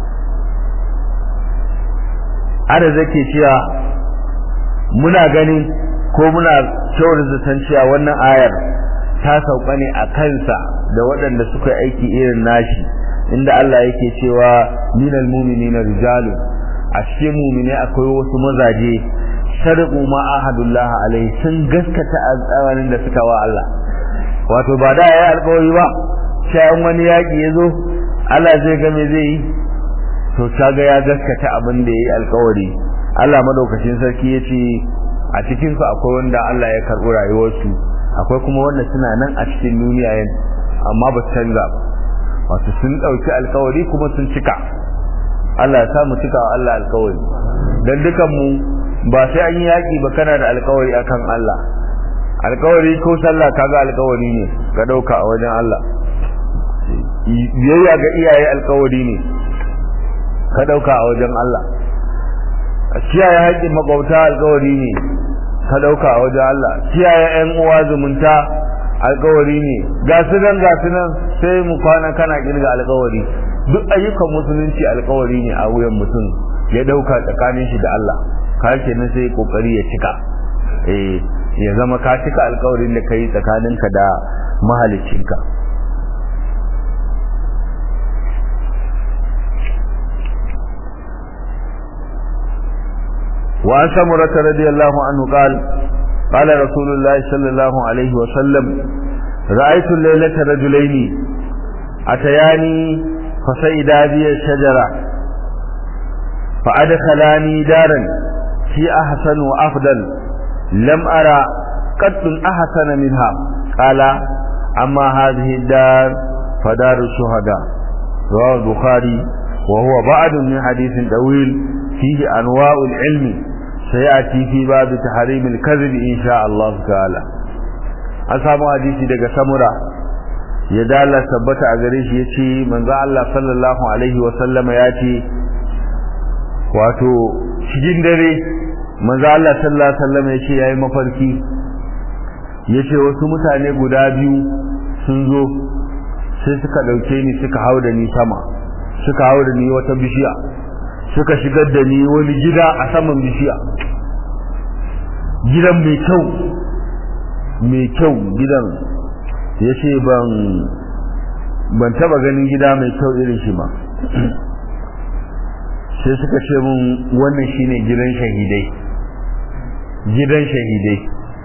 ada zake cewa muna gani ko muna kyau zaton cewa wannan ayar ta sauka ne a kansa da waɗanda suka aiki irin nashi inda Allah yake cewa minal mu'minina rijalu a cikin mu'mine akwai wasu mazaje sharqu ma ahadullah alaihi sun gaskata alƙawarin da suka wa Allah wato ba da yayi alƙawari ba sai wani yaki yazo Allah zai ga me zai yi to kaga ya gaskata abin da yayi alƙawari Allah madaukakin sarki yace a cikin su akwai wanda Allah ya karɓi rayuwarsu akwai kuma wanda suna nan a cikin duniya yin amma ba su canza ba wato sun dauki alkawari kuma sun cika Allah ya sa mu cika wa Allah alkawari dan dukan mu ba sai an yi yaki ba kana da alkawari akan Allah alkawari ko sallah kaga alkawari ne ka dauka a wajen Allah biyayya ga iyaye alkawari ne ka dauka a wajen Allah kiyaye haƙƙin makwabta alkawari ne ka dauka a wajen Allah kiyaye ƴan uwa zumunta alkawari ne ga su nan ga su nan sai mu kwana kana kirga alkawari duk ayyukan musulunci alkawari ne a wuyan mutum ya dauka tsakanin shi da Allah ka kenan sai kokari ya cika eh ya zama ka cika alkawarin da kai tsakaninka da mahaliccinka وعن سمرة رضي الله عنه قال قال رسول الله صلى الله عليه وسلم رأيت الليلة رجلين أتياني فسيدا بي الشجرة فأدخلاني دارا في أحسن وأفضل لم أرى قط أحسن منها قال أما هذه الدار فدار الشهداء رواه البخاري وهو بعد من حديث طويل فيه أنواع العلم سيأتي في باب تحريم الكذب إن شاء الله تعالى أصحاب حديثي دقى سمرة يدالا ثبت أغريش يتي من ذا الله صلى الله عليه وسلم ياتي واتو شجين دري manzo Allah sallallahu alaihi wasallam yace yayi mafarki yace wasu mutane guda biyu sun zo sai suka dauke ni suka hau da ni sama suka hau da ni wata bishiya suka shigar da ni wani gida a saman bishiya gidan mai kyau mai kyau gidan yace ban ban taba ganin gida mai kyau irin shi ba sai suka ce mun wannan shine gidan shahidai gidan shahidai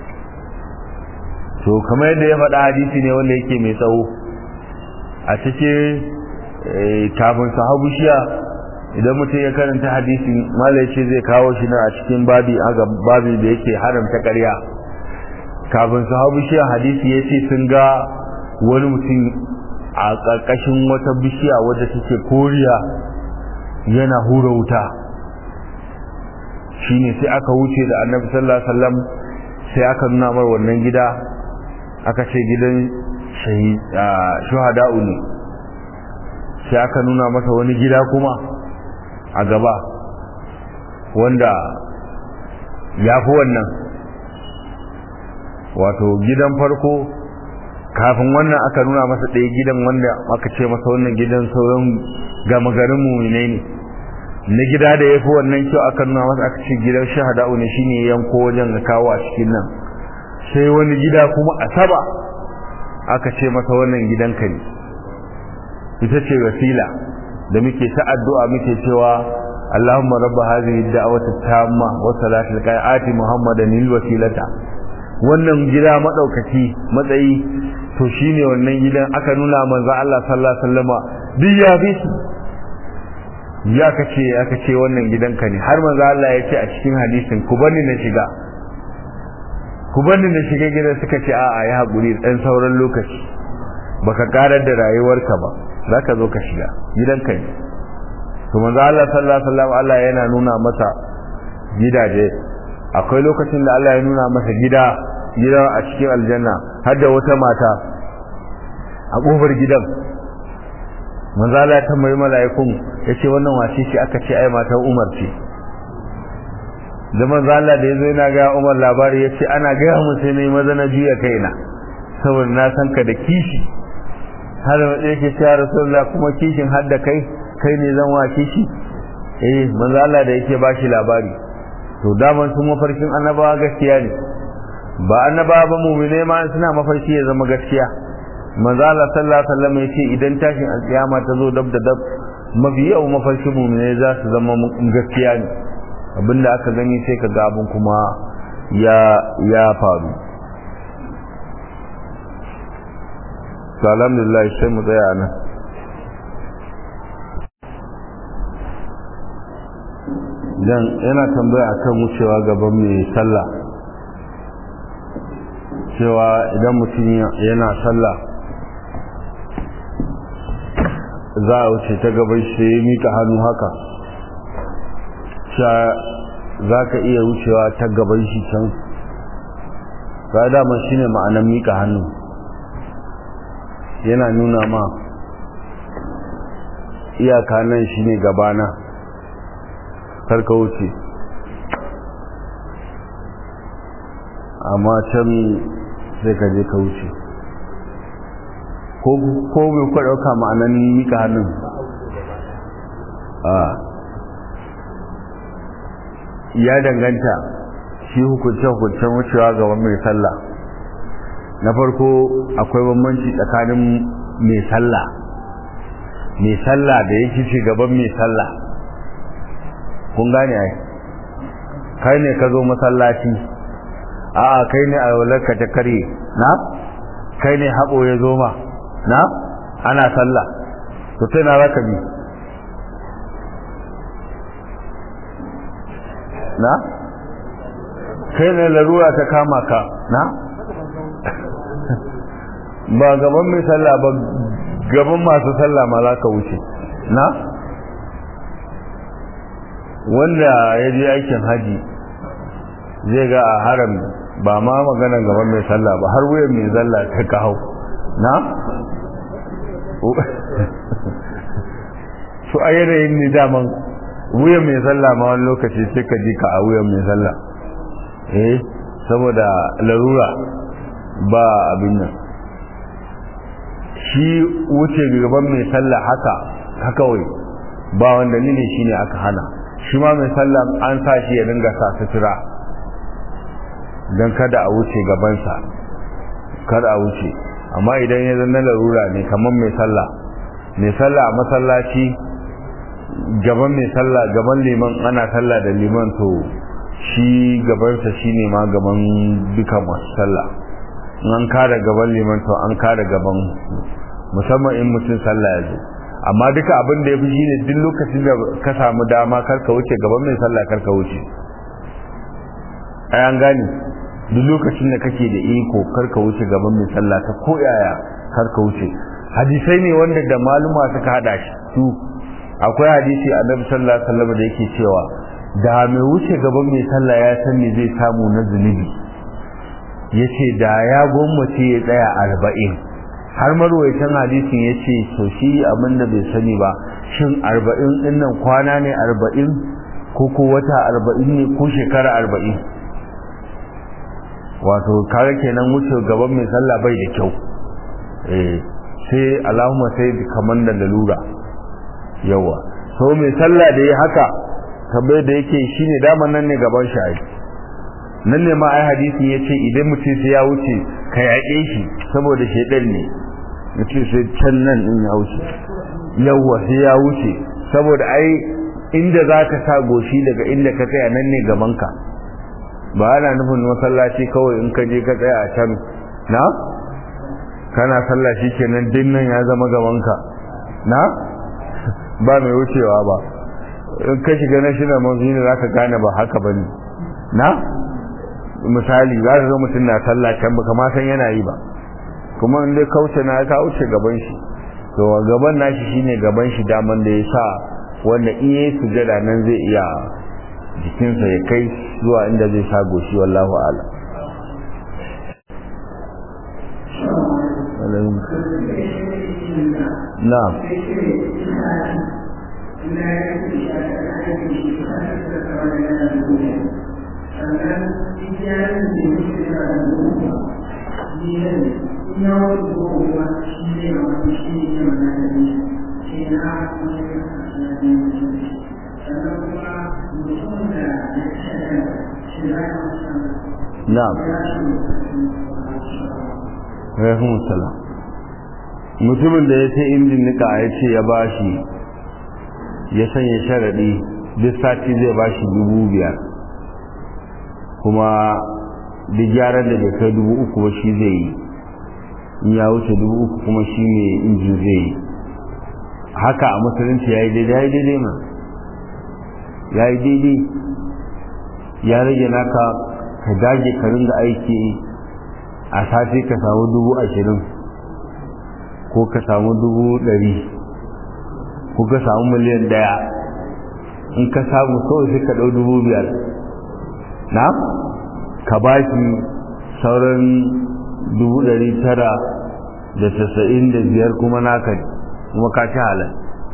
to kamar yadda ya faɗa hadisi ne wanda yake mai tsawo a cikin kafin sahabu shiya idan mutum ya karanta hadisi malai ce zai kawo shi na a cikin babi aga babi da yake haramta ƙarya kafin sahabu shiya hadisi ya ce sun ga wani mutum a ƙarƙashin wata bishiya wadda take koriya yana hura wuta shine sai aka wuce da annabi sallallahu alaihi wasallam sai aka nuna mar wannan gida aka ce gidan shuhada'u ne sai aka nuna masa wani gida kuma a gaba wanda ya fi wannan wato gidan farko kafin wannan aka nuna masa ɗaya gidan wanda aka ce masa wannan gidan sauran gama garin muminai ne na gida da ya fi wannan kyau aka nuna masa aka ce gidan shahada'u ne shine yanko wajen da kawo a cikin nan sai wani gida kuma a saba aka ce masa wannan gidanka ne ita ce wasila da muke ta addu'a muke cewa Allahumma rabba hadhihi ad-da'wati tamma wa salatul qai'ati Muhammadan lil wasilata wannan gida madaukaki matsayi to shine wannan gidan aka nuna manzo Allah sallallahu alaihi wasallama duk ya bi ya kace aka ce wannan gidanka ne har manzo Allah ya ce a cikin hadisin ku bani na shiga ku bani na shiga gidan suka ce a'a ya haƙuri dan sauran lokaci baka karar da rayuwarka ba zaka zo ka shiga gidanka ne to manzo Allah sallallahu alaihi wasallam Allah yana nuna masa gidaje akwai lokacin da Allah ya nuna masa gida gida a cikin aljanna har da wata mata a kofar gidan manzo Allah ya tambayi mala'ikun yace wannan wace ce aka ce ai matar Umar ce da manzo Allah da yazo yana ga Umar labari yace ana ga mu sai nayi maza na juya kaina saboda na san ka da kishi har da yake cewa Rasulullah kuma kishin har da kai kai ne zan wa kishi eh manzo Allah da yake bashi labari to daman sun mafarkin annabawa gaskiya ne ba annabawa ba mu'mine ma suna mafarki ya zama gaskiya manzo Allah sallallahu alaihi wasallam yace idan tashin alkiyama ta zo dab da dab mafi yau mafarki mu'mine za su zama gaskiya ne abinda aka gani sai ka ga abin kuma ya ya faru to alhamdulillah sai mu tsaya nan dan yana tambaya akan wucewa gaban mai sallah cewa idan mutum yana sallah za a wuce ta gaban shi ya mika hannu haka sha za ka iya wucewa ta gaban shi can ba dama shi ne ma'anar mika hannu yana nuna ma iyaka nan shi ne gabana karka wuce amma can sai ka je ka wuce ko bai kwa ɗauka ma'anan mika hannun a ya danganta shi hukunce-hukuncen wucewa gaban mai sallah na farko akwai bambanci tsakanin mai sallah mai sallah da yake ce gaban mai sallah kun gane ai kai ne ka zo masallaci a'a kai ne alwalarka ta kare na kai ne haɓo ya zo ma na ana sallah to sai na raka bi na kai ne larura ta kama ka na ba gaban mai sallah ba gaban masu sallah ma za ka wuce na wanda ya je aikin haji zai ga a haram ba ma magana gaban mai sallah ba har wuyan mai zalla ta kawo na su a yanayin ni daman wuyan mai sallah ma wani lokaci sai ka ji ka a wuyan mai sallah eh saboda larura ba abin nan shi wuce gaban mai sallah haka haka wai ba wanda ne shine aka hana shi ma mai sallah an sa shi ya dinga sa sutura don kada a wuce gabansa kada a wuce amma idan ya zanna larura ne kamar mai sallah mai sallah a masallaci gaban mai sallah gaban liman ana sallah da liman to shi gabansa shine ma gaban duka masu sallah an kada gaban liman to an kada gaban musamman in mutum sallah ya zo amma duka abin da ya fi shine duk lokacin da ka samu dama karka wuce gaban mai sallah karka wuce ai an gane duk lokacin da kake da iko karka wuce gaban mai sallah ta ko yaya karka wuce hadisai ne wanda da maluma suka hada shi su akwai hadisi annabi sallallahu alaihi wasallam da yake cewa da mai wuce gaban mai sallah ya san me zai samu na zunubi yace da ya gwammace ya tsaya arba'in har marwaitan hadisin ya ce to shi abin da bai sani ba shin arba'in din nan kwana ne arba'in ko ko wata arba'in ne ko shekara arba'in wato kare kenan wuce gaban mai sallah bai da kyau eh sai Allahumma sai kamar da lalura yawa so mai sallah da ya haka tabbai da yake shine daman nan ne gaban shi ai nan ne ma ai hadisi yace idan mutum sai ya wuce ka yaƙe shi saboda shedan ne mutum sai can nan in ya wuce yawa sai ya wuce saboda ai inda zaka sa goshi daga inda ka tsaya nan ne gaban ka ba ana nufin masallaci kawai in ka je ka tsaya a can na kana sallah kenan dinnan ya zama gabanka na ba mai wucewa ba in ka shiga na shi na manzuni za ka gane ba haka ba ne na misali za ka ga mutum na sallah can ba kama san yana yi ba kuma in dai kauce na ka wuce gaban shi to gaban nashi shine gaban shi daman da ya sa wanda in yayi sujada nan zai iya jikinsa ya kai zuwa inda zai sa goshi wallahu a'lam na'am na'am rahim salam mutumin da ya ce injin nika ya ce ya bashi ya sanya sharaɗi duk sati zai bashi dubu biyar kuma duk gyaran da bai kai dubu uku ba shi zai yi in ya wuce dubu uku kuma shi ne injin zai yi haka a musulunci ya yi daidai ya yi daidai ma ya yi daidai ya rage naka ka dage ka ringa aiki a sati ka samu dubu ashirin ko ka samu dubu ɗari kuka samu miliyan daya in ka samu kawai sai ka ɗau dubu biyar na ka ba shi sauran dubu ɗari tara da tasa'in da biyar kuma naka kuma ka ci halal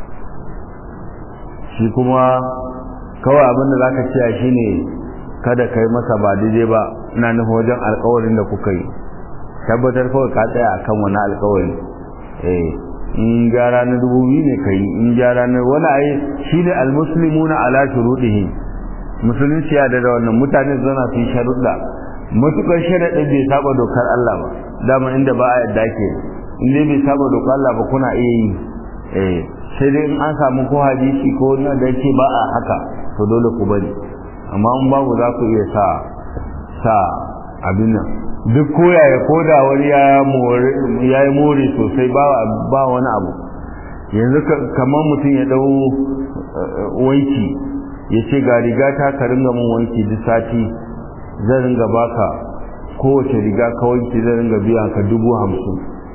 shi kuma kawai abinda za ka ciya shi ne kada ka yi masa ba daidai ba ina nufin wajen alkawarin da kuka yi tabbatar kawai ka tsaya akan wani alkawari eh in gyara na dubu biyu ne ka yi in gyara na wani ayi shi ne almuslimuna ala shuruɗihi musulunci ya da wannan mutane zana su yi sharuɗa matukar sharaɗin bai saba dokar Allah ba dama inda ba a yadda ke in dai bai saba dokar Allah ba kuna iya yi eh sai dai in an samu ko hadisi ko na da yake ba a haka to dole ku bari amma in babu za ku iya sa sa abin nan duk koya ya koda wani ya yi more sosai ba wani abu yanzu kamar mutum ya dau wanki ya ce ga riga ta ka ringa mun wanki duk sati zan ringa baka kowace riga ka wanki zan ringa biya ka dubu hamsin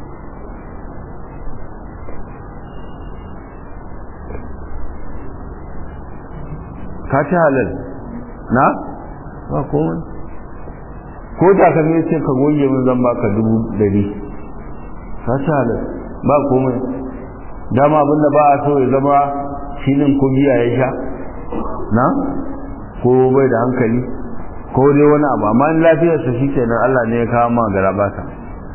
ka ci halal na ba komai ko takalmi ce ka goge min zan baka dubu dari ka ci halal ba komai dama abinda ba a so ya zama shinin ko giya ya sha na ko bai da hankali ko dai wani abu amma in lafiyarsa shi kenan Allah ne ya kawo ma gara ba ta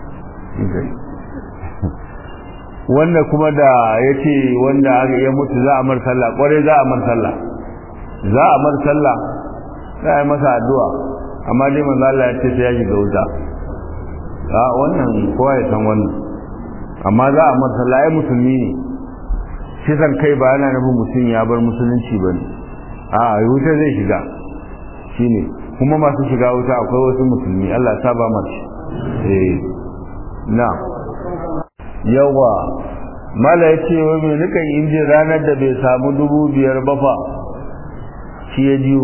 wanda kuma da ya ce wanda ya mutu za a mar sallah kwarai za a mar sallah za a mar sallah za a yi masa addu'a amma dai manzo Allah ya ce sai ya shiga wuta a wannan kowa ya san wannan amma za a mar sallah ai musulmi ne shi san kai ba yana nufin mutum ya bar musulunci ba ne a wuta zai shiga shine kuma masu shiga wuta akwai wasu musulmi Allah ya saba mace eh na yawa mala ya ce wai mai nukan injin ranar da bai samu dubu biyar ba fa shi ya jiyo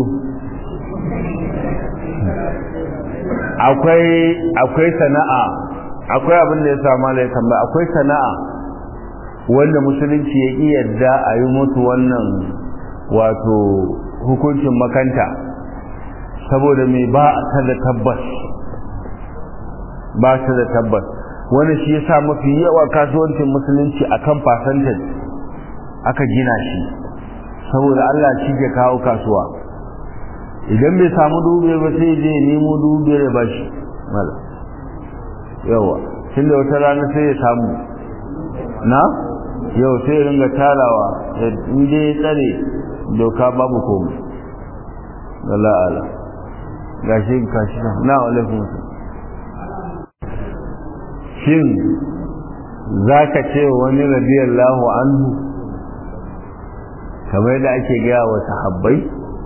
akwai akwai sana'a akwai abin da ya sa mala ya tambaya akwai sana'a wanda musulunci ya ƙi yadda a yi mutu wannan wato hukuncin makanta saboda mai ba ta da tabbas ba ta da tabbas wani shi ya sa mafi yawa kasuwancin musulunci a kan fasantar aka gina shi saboda Allah shi ke kawo kasuwa idan bai samu dubiyar ba sai je nemo dubiyar ya bashi mala yawa tun da wata rana sai ya samu na yau sai ringa tarawa inda ya tsare doka babu komai Allah Allah gashi kashi na alaikum shin zaka ce wani radiyallahu anhu kamar da ake gaya wa sahabbai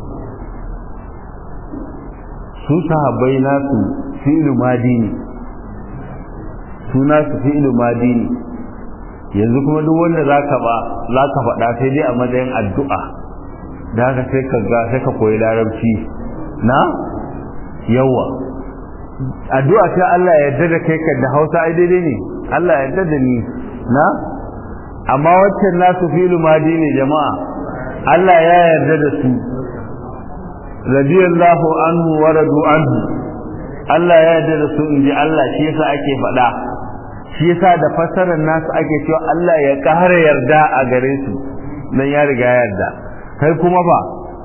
su sahabbai nasu fi'lu madi ne su nasu fi'lu madi ne yanzu kuma duk wanda zaka ba zaka faɗa sai dai a matsayin addu'a da haka sai ka ga sai ka koyi larabci na yawa addu'a sai Allah ya yarda da kai ka da Hausa ai daidai ne Allah ya yarda da ni na amma waccan nasu filu madi ne jama'a Allah ya yarda da su radiyallahu anhu wa radu anhu Allah ya yarda da su inji Allah shi yasa ake faɗa shi yasa da fasarar nasu ake cewa Allah ya ƙara yarda a gare su dan ya riga ya yarda kai kuma ba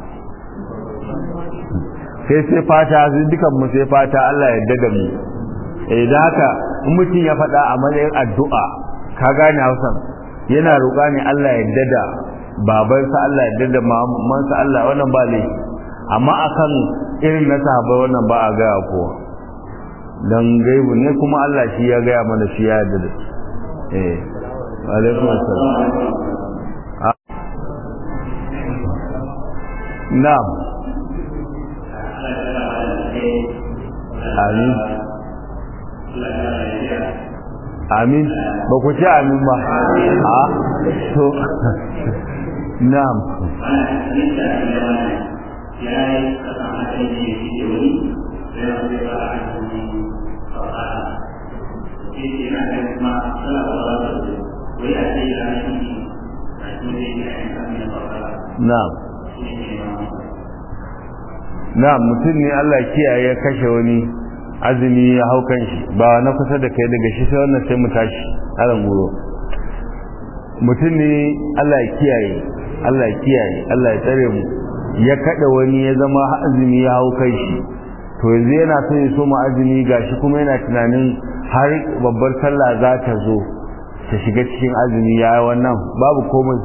sai sai fata dukan mu sai fata Allah ya yarda da mu eh da haka in mutum ya faɗa a matsayin addu'a ka gane Hausan yana roƙa ne Allah ya yarda da babansa Allah ya yarda da mamansa Allah wannan ba ne amma akan irin na sahabbai wannan ba a gaya kowa dan gaibu ne kuma Allah shi ya gaya mana shi ya yarda da eh alaikum assalam na'am amin amin ba ku ce amin ba a to na'am na'am na'am mutum ne Allah kiyaye ya kashe wani azumi ya hau kan shi ba na kusa da kai daga shi sai wannan sai mu tashi aran guro mutum ne Allah ya kiyaye Allah ya kiyaye Allah ya tsare mu ya kada wani ya zama azumi ya hau kai shi to yanzu yana so ya soma azumi gashi kuma yana tunanin har babbar sallah za ta zo ta shiga cikin azumi ya wannan babu komai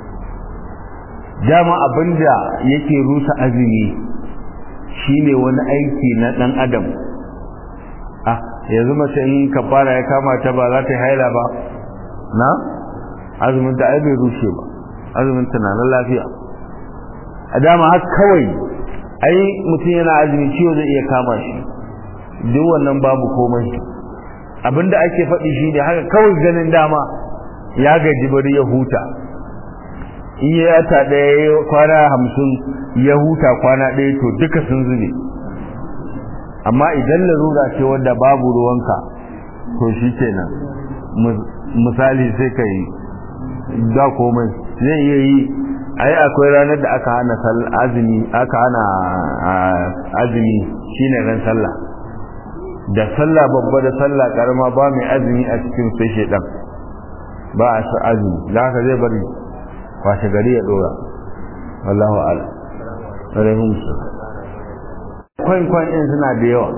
dama abinda yake rusa azumi shine wani aiki na dan adam ah yanzu mace in kafara ya kama ta ba za ta yi haila ba na azumin ta ai bai rushe ba azumin ta na lafiya a dama har kawai ai mutum yana azumi ciwo zai iya kama shi duk wannan babu komai abinda ake faɗi shi ne haka kawai ganin dama ya gaji bari ya huta in ya yata ɗaya kwana hamsin ya huta kwana ɗaya to duka sun zube amma idan larura ce wadda babu ruwanka to shi kenan misali sai ka yi da komai zai iya yi ai akwai ranar da aka hana azumi aka hana azumi shine ran sallah da sallah babba da sallah karama ba mai azumi a cikin sai shedan ba a sa azumi da haka zai bari washe gari ya dora wallahu ala alaihim kwan kwan din suna da yawa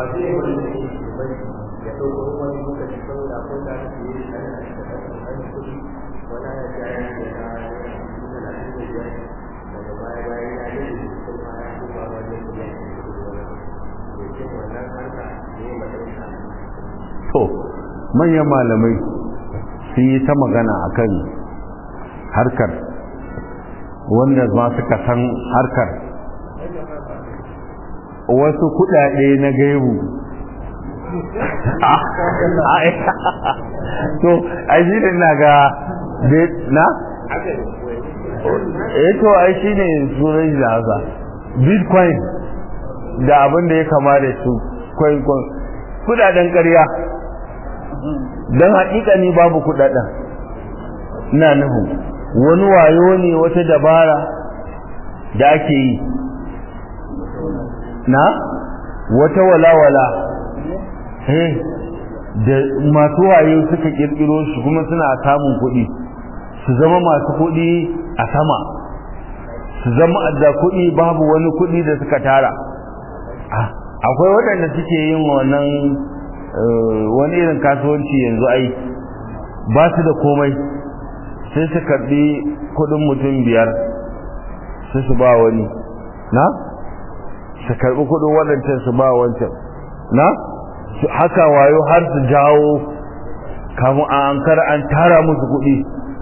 to manyan malamai sun yi ta magana akan harkar wanda ma suka san harkar wasu kudade na gaibu to a shi ne na ga na? eh to ai shi ne sunan da haka bitcoin da abin da ya kama da su coin coin kudaden ƙarya don haƙiƙa ni babu kudaden ina nuhu wani wayo ne wata dabara da ake yi na wata walawala eh da masu wayo suka kirkiro shi kuma suna samun kuɗi su zama masu kuɗi a sama su zama da kuɗi babu wani kuɗi da suka tara akwai waɗanda suke yin wannan wani irin kasuwanci yanzu ai ba su da komai sai su karɓi kuɗin mutum biyar sai su ba wani na su karɓi kuɗin waɗancan su ba wancan na haka wayo har su jawo kamun a ankar an tara musu kuɗi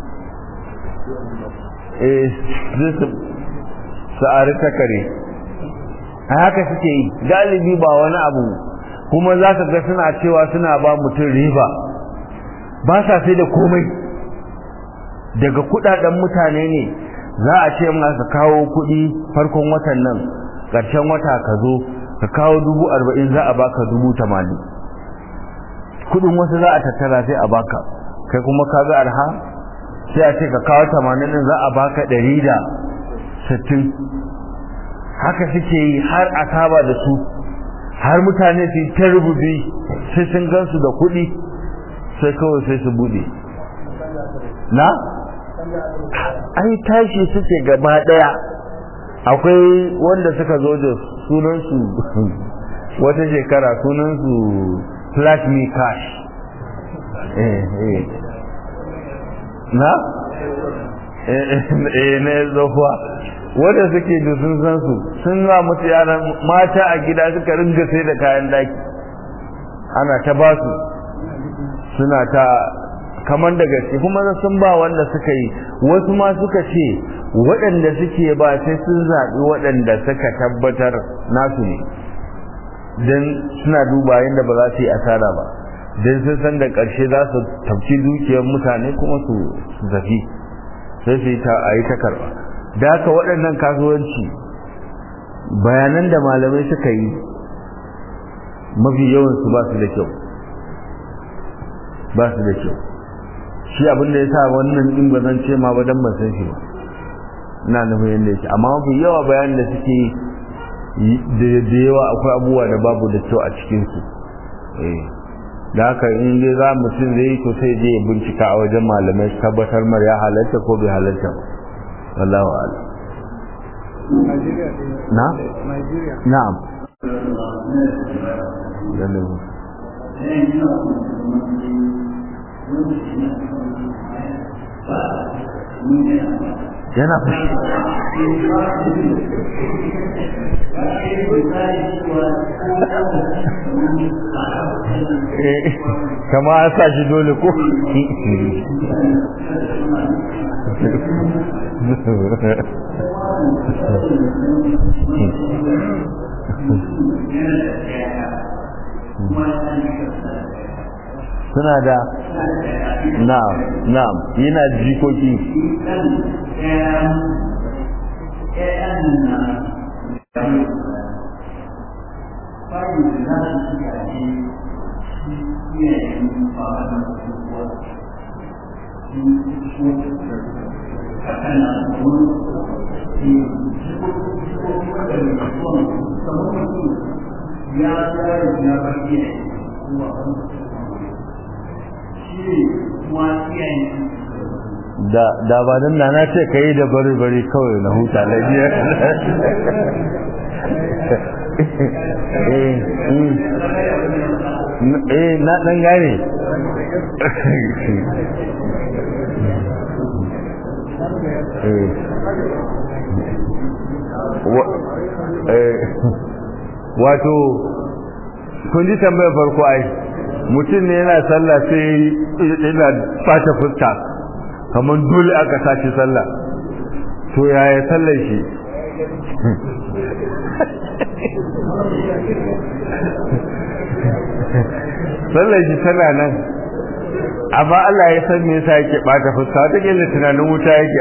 su ari takare a haka suke yi galibi ba wani abu kuma za ka ga suna cewa suna ba mutum riba ba sa sai da komai daga kudaden mutane ne za a ce masa kawo kudi farkon watan nan ƙarshen wata ka zo ka kawo dubu arba'in za a baka dubu tamanin kudin wasu za a tattara sai a baka kai kuma ka ga arha sai a ce ka kawo tamanin za a baka ɗari da sittin haka suke yi har a saba da su har mutane su ta rububi sai sun gansu da kuɗi sai kawai sai su buɗe na ai tashi suke gaba ɗaya akwai wanda suka zo da sunansu wata shekara sunansu flash me cash eh eh na eh na zofuwa wanda suke da sun san su sun za mutu yaran mata a gida suka ringa sai da kayan daki ana ta ba su suna ta kamar da gaske kuma sun ba wanda suka yi wasu ma suka ce waɗanda suke ba sai sun zaɓi waɗanda suka tabbatar nasu ne don suna duba yadda ba za su yi asara ba don sun san da ƙarshe za su tafci dukiyar mutane kuma su zafi sai su yi ta a yi ta karɓa da haka waɗannan kasuwanci bayanan da malamai suka yi mafi yawansu ba su da kyau ba su da kyau shi abinda ya sa wannan ɗin ba zan ce ma ba don ban san shi ba ina nufin yadda yake amma mafi yawa bayanin da suke da yawa akwai abubuwa da babu da kyau a cikinsu da haka in dai za mutum zai yi to sai je ya bincika a wajen malamai tabbatar mar ya halatta ko bai halatta wallahu a'lam na na'am yana fushi kama an sa shi dole ko suna da na'am na'am yana jikoki ya tsaya ya bayyana da da ba dan na na ce kai da bari bari kawai na huta lafiya eh eh na dan gane wato kun ji tambayar farko ai mutum ne yana sallah sai yana fata fuska kamar dole aka sace sallah to yaya sallar shi sallar shi tana nan amma Allah ya san me yasa yake bata fuska wata kila tunanin wuta yake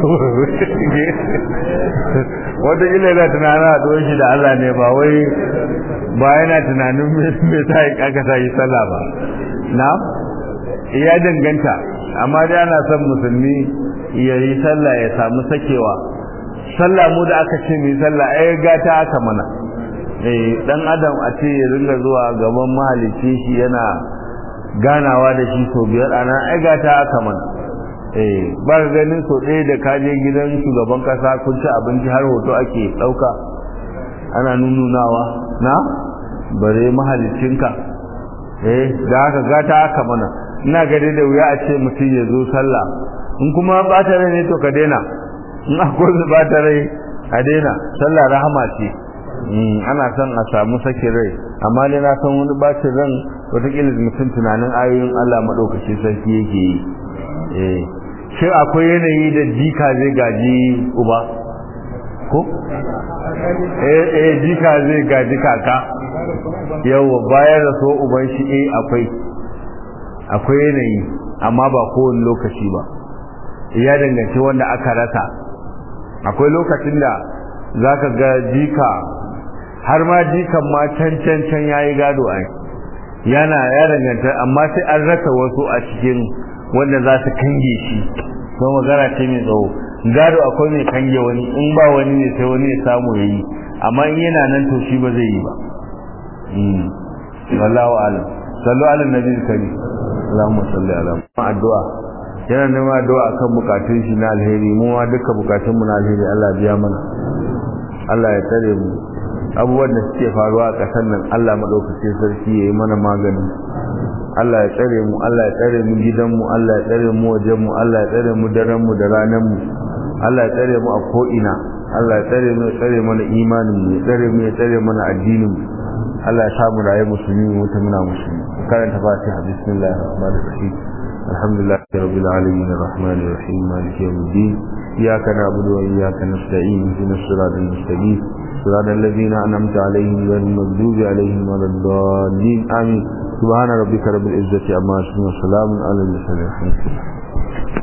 wata kila yana tunanin a shi da Allah ne ba wai ba yana tunanin me sa aka sa yi sallah ba na ya danganta amma dai ana son musulmi ya yi sallah ya samu sakewa sallah mu da aka ce mu yi sallah ai gata aka mana eh dan adam a ce ya ringa zuwa gaban mahalicci shi yana ganawa da shi so biyar ana ai gata aka mana eh ba ga ganin so ɗaya da kaje gidan shugaban kasa kun ci abinci har hoto ake ɗauka ana nununawa na bare mahalicinka eh da haka gata aka mana ina gade da wuya a ce mutum ya zo sallah in kuma bata rai ne to ka daina in akwai bata rai a daina sallah rahama ce ana son a samu sake rai amma dai na san wani bacin ran wataƙila mutum tunanin ayoyin Allah maɗaukaci sarki yake yi eh shin akwai yanayi da jika zai gaji uba ko eh eh jika zai gaji kaka yawa bayan da so uban shi eh akwai akwai yanayi amma ba kowane lokaci ba ya danganci wanda aka rasa akwai lokacin da zaka ga jika har ma jikan ma can can can yayi gado ai yana ya danganta amma sai an rasa wasu a cikin wanda za su kange shi don magana ce mai tsawo gado akwai mai kange wani in ba wani ne sai wani ya samu ya yi amma in yana nan to shi ba zai yi ba wallahu alam sallu ala nabi kari Allahumma salli ala addu'a yana neman addu'a akan bukatun shi na alheri mu ma duka bukatun mu na alheri Allah biya mana Allah ya tsare mu abubuwan da suke faruwa a ƙasar nan Allah madaukakin sarki yayi mana magani Allah ya tsare mu Allah ya tsare mu gidan mu Allah ya tsare mu wajen mu Allah ya tsare mu daren mu da ranan mu Allah ya tsare mu a ko ina Allah ya tsare mu ya tsare mana imanin mu ya tsare mu ya tsare mana addinin mu Allah ya samu raye musulmi mu mutum muna musulmi karanta fatiha bismillahir rahmanir rahim alhamdulillah rabbil alamin arrahmanir rahim maliki yawmiddin iyyaka na'budu wa iyyaka nasta'in ihdinas siratal mustaqim صراط الذين أنعمت عليهم غير المغضوب عليهم ولا الضالين آمين سبحان ربك رب العزة عما يصفون وسلام على المرسلين الحمد لله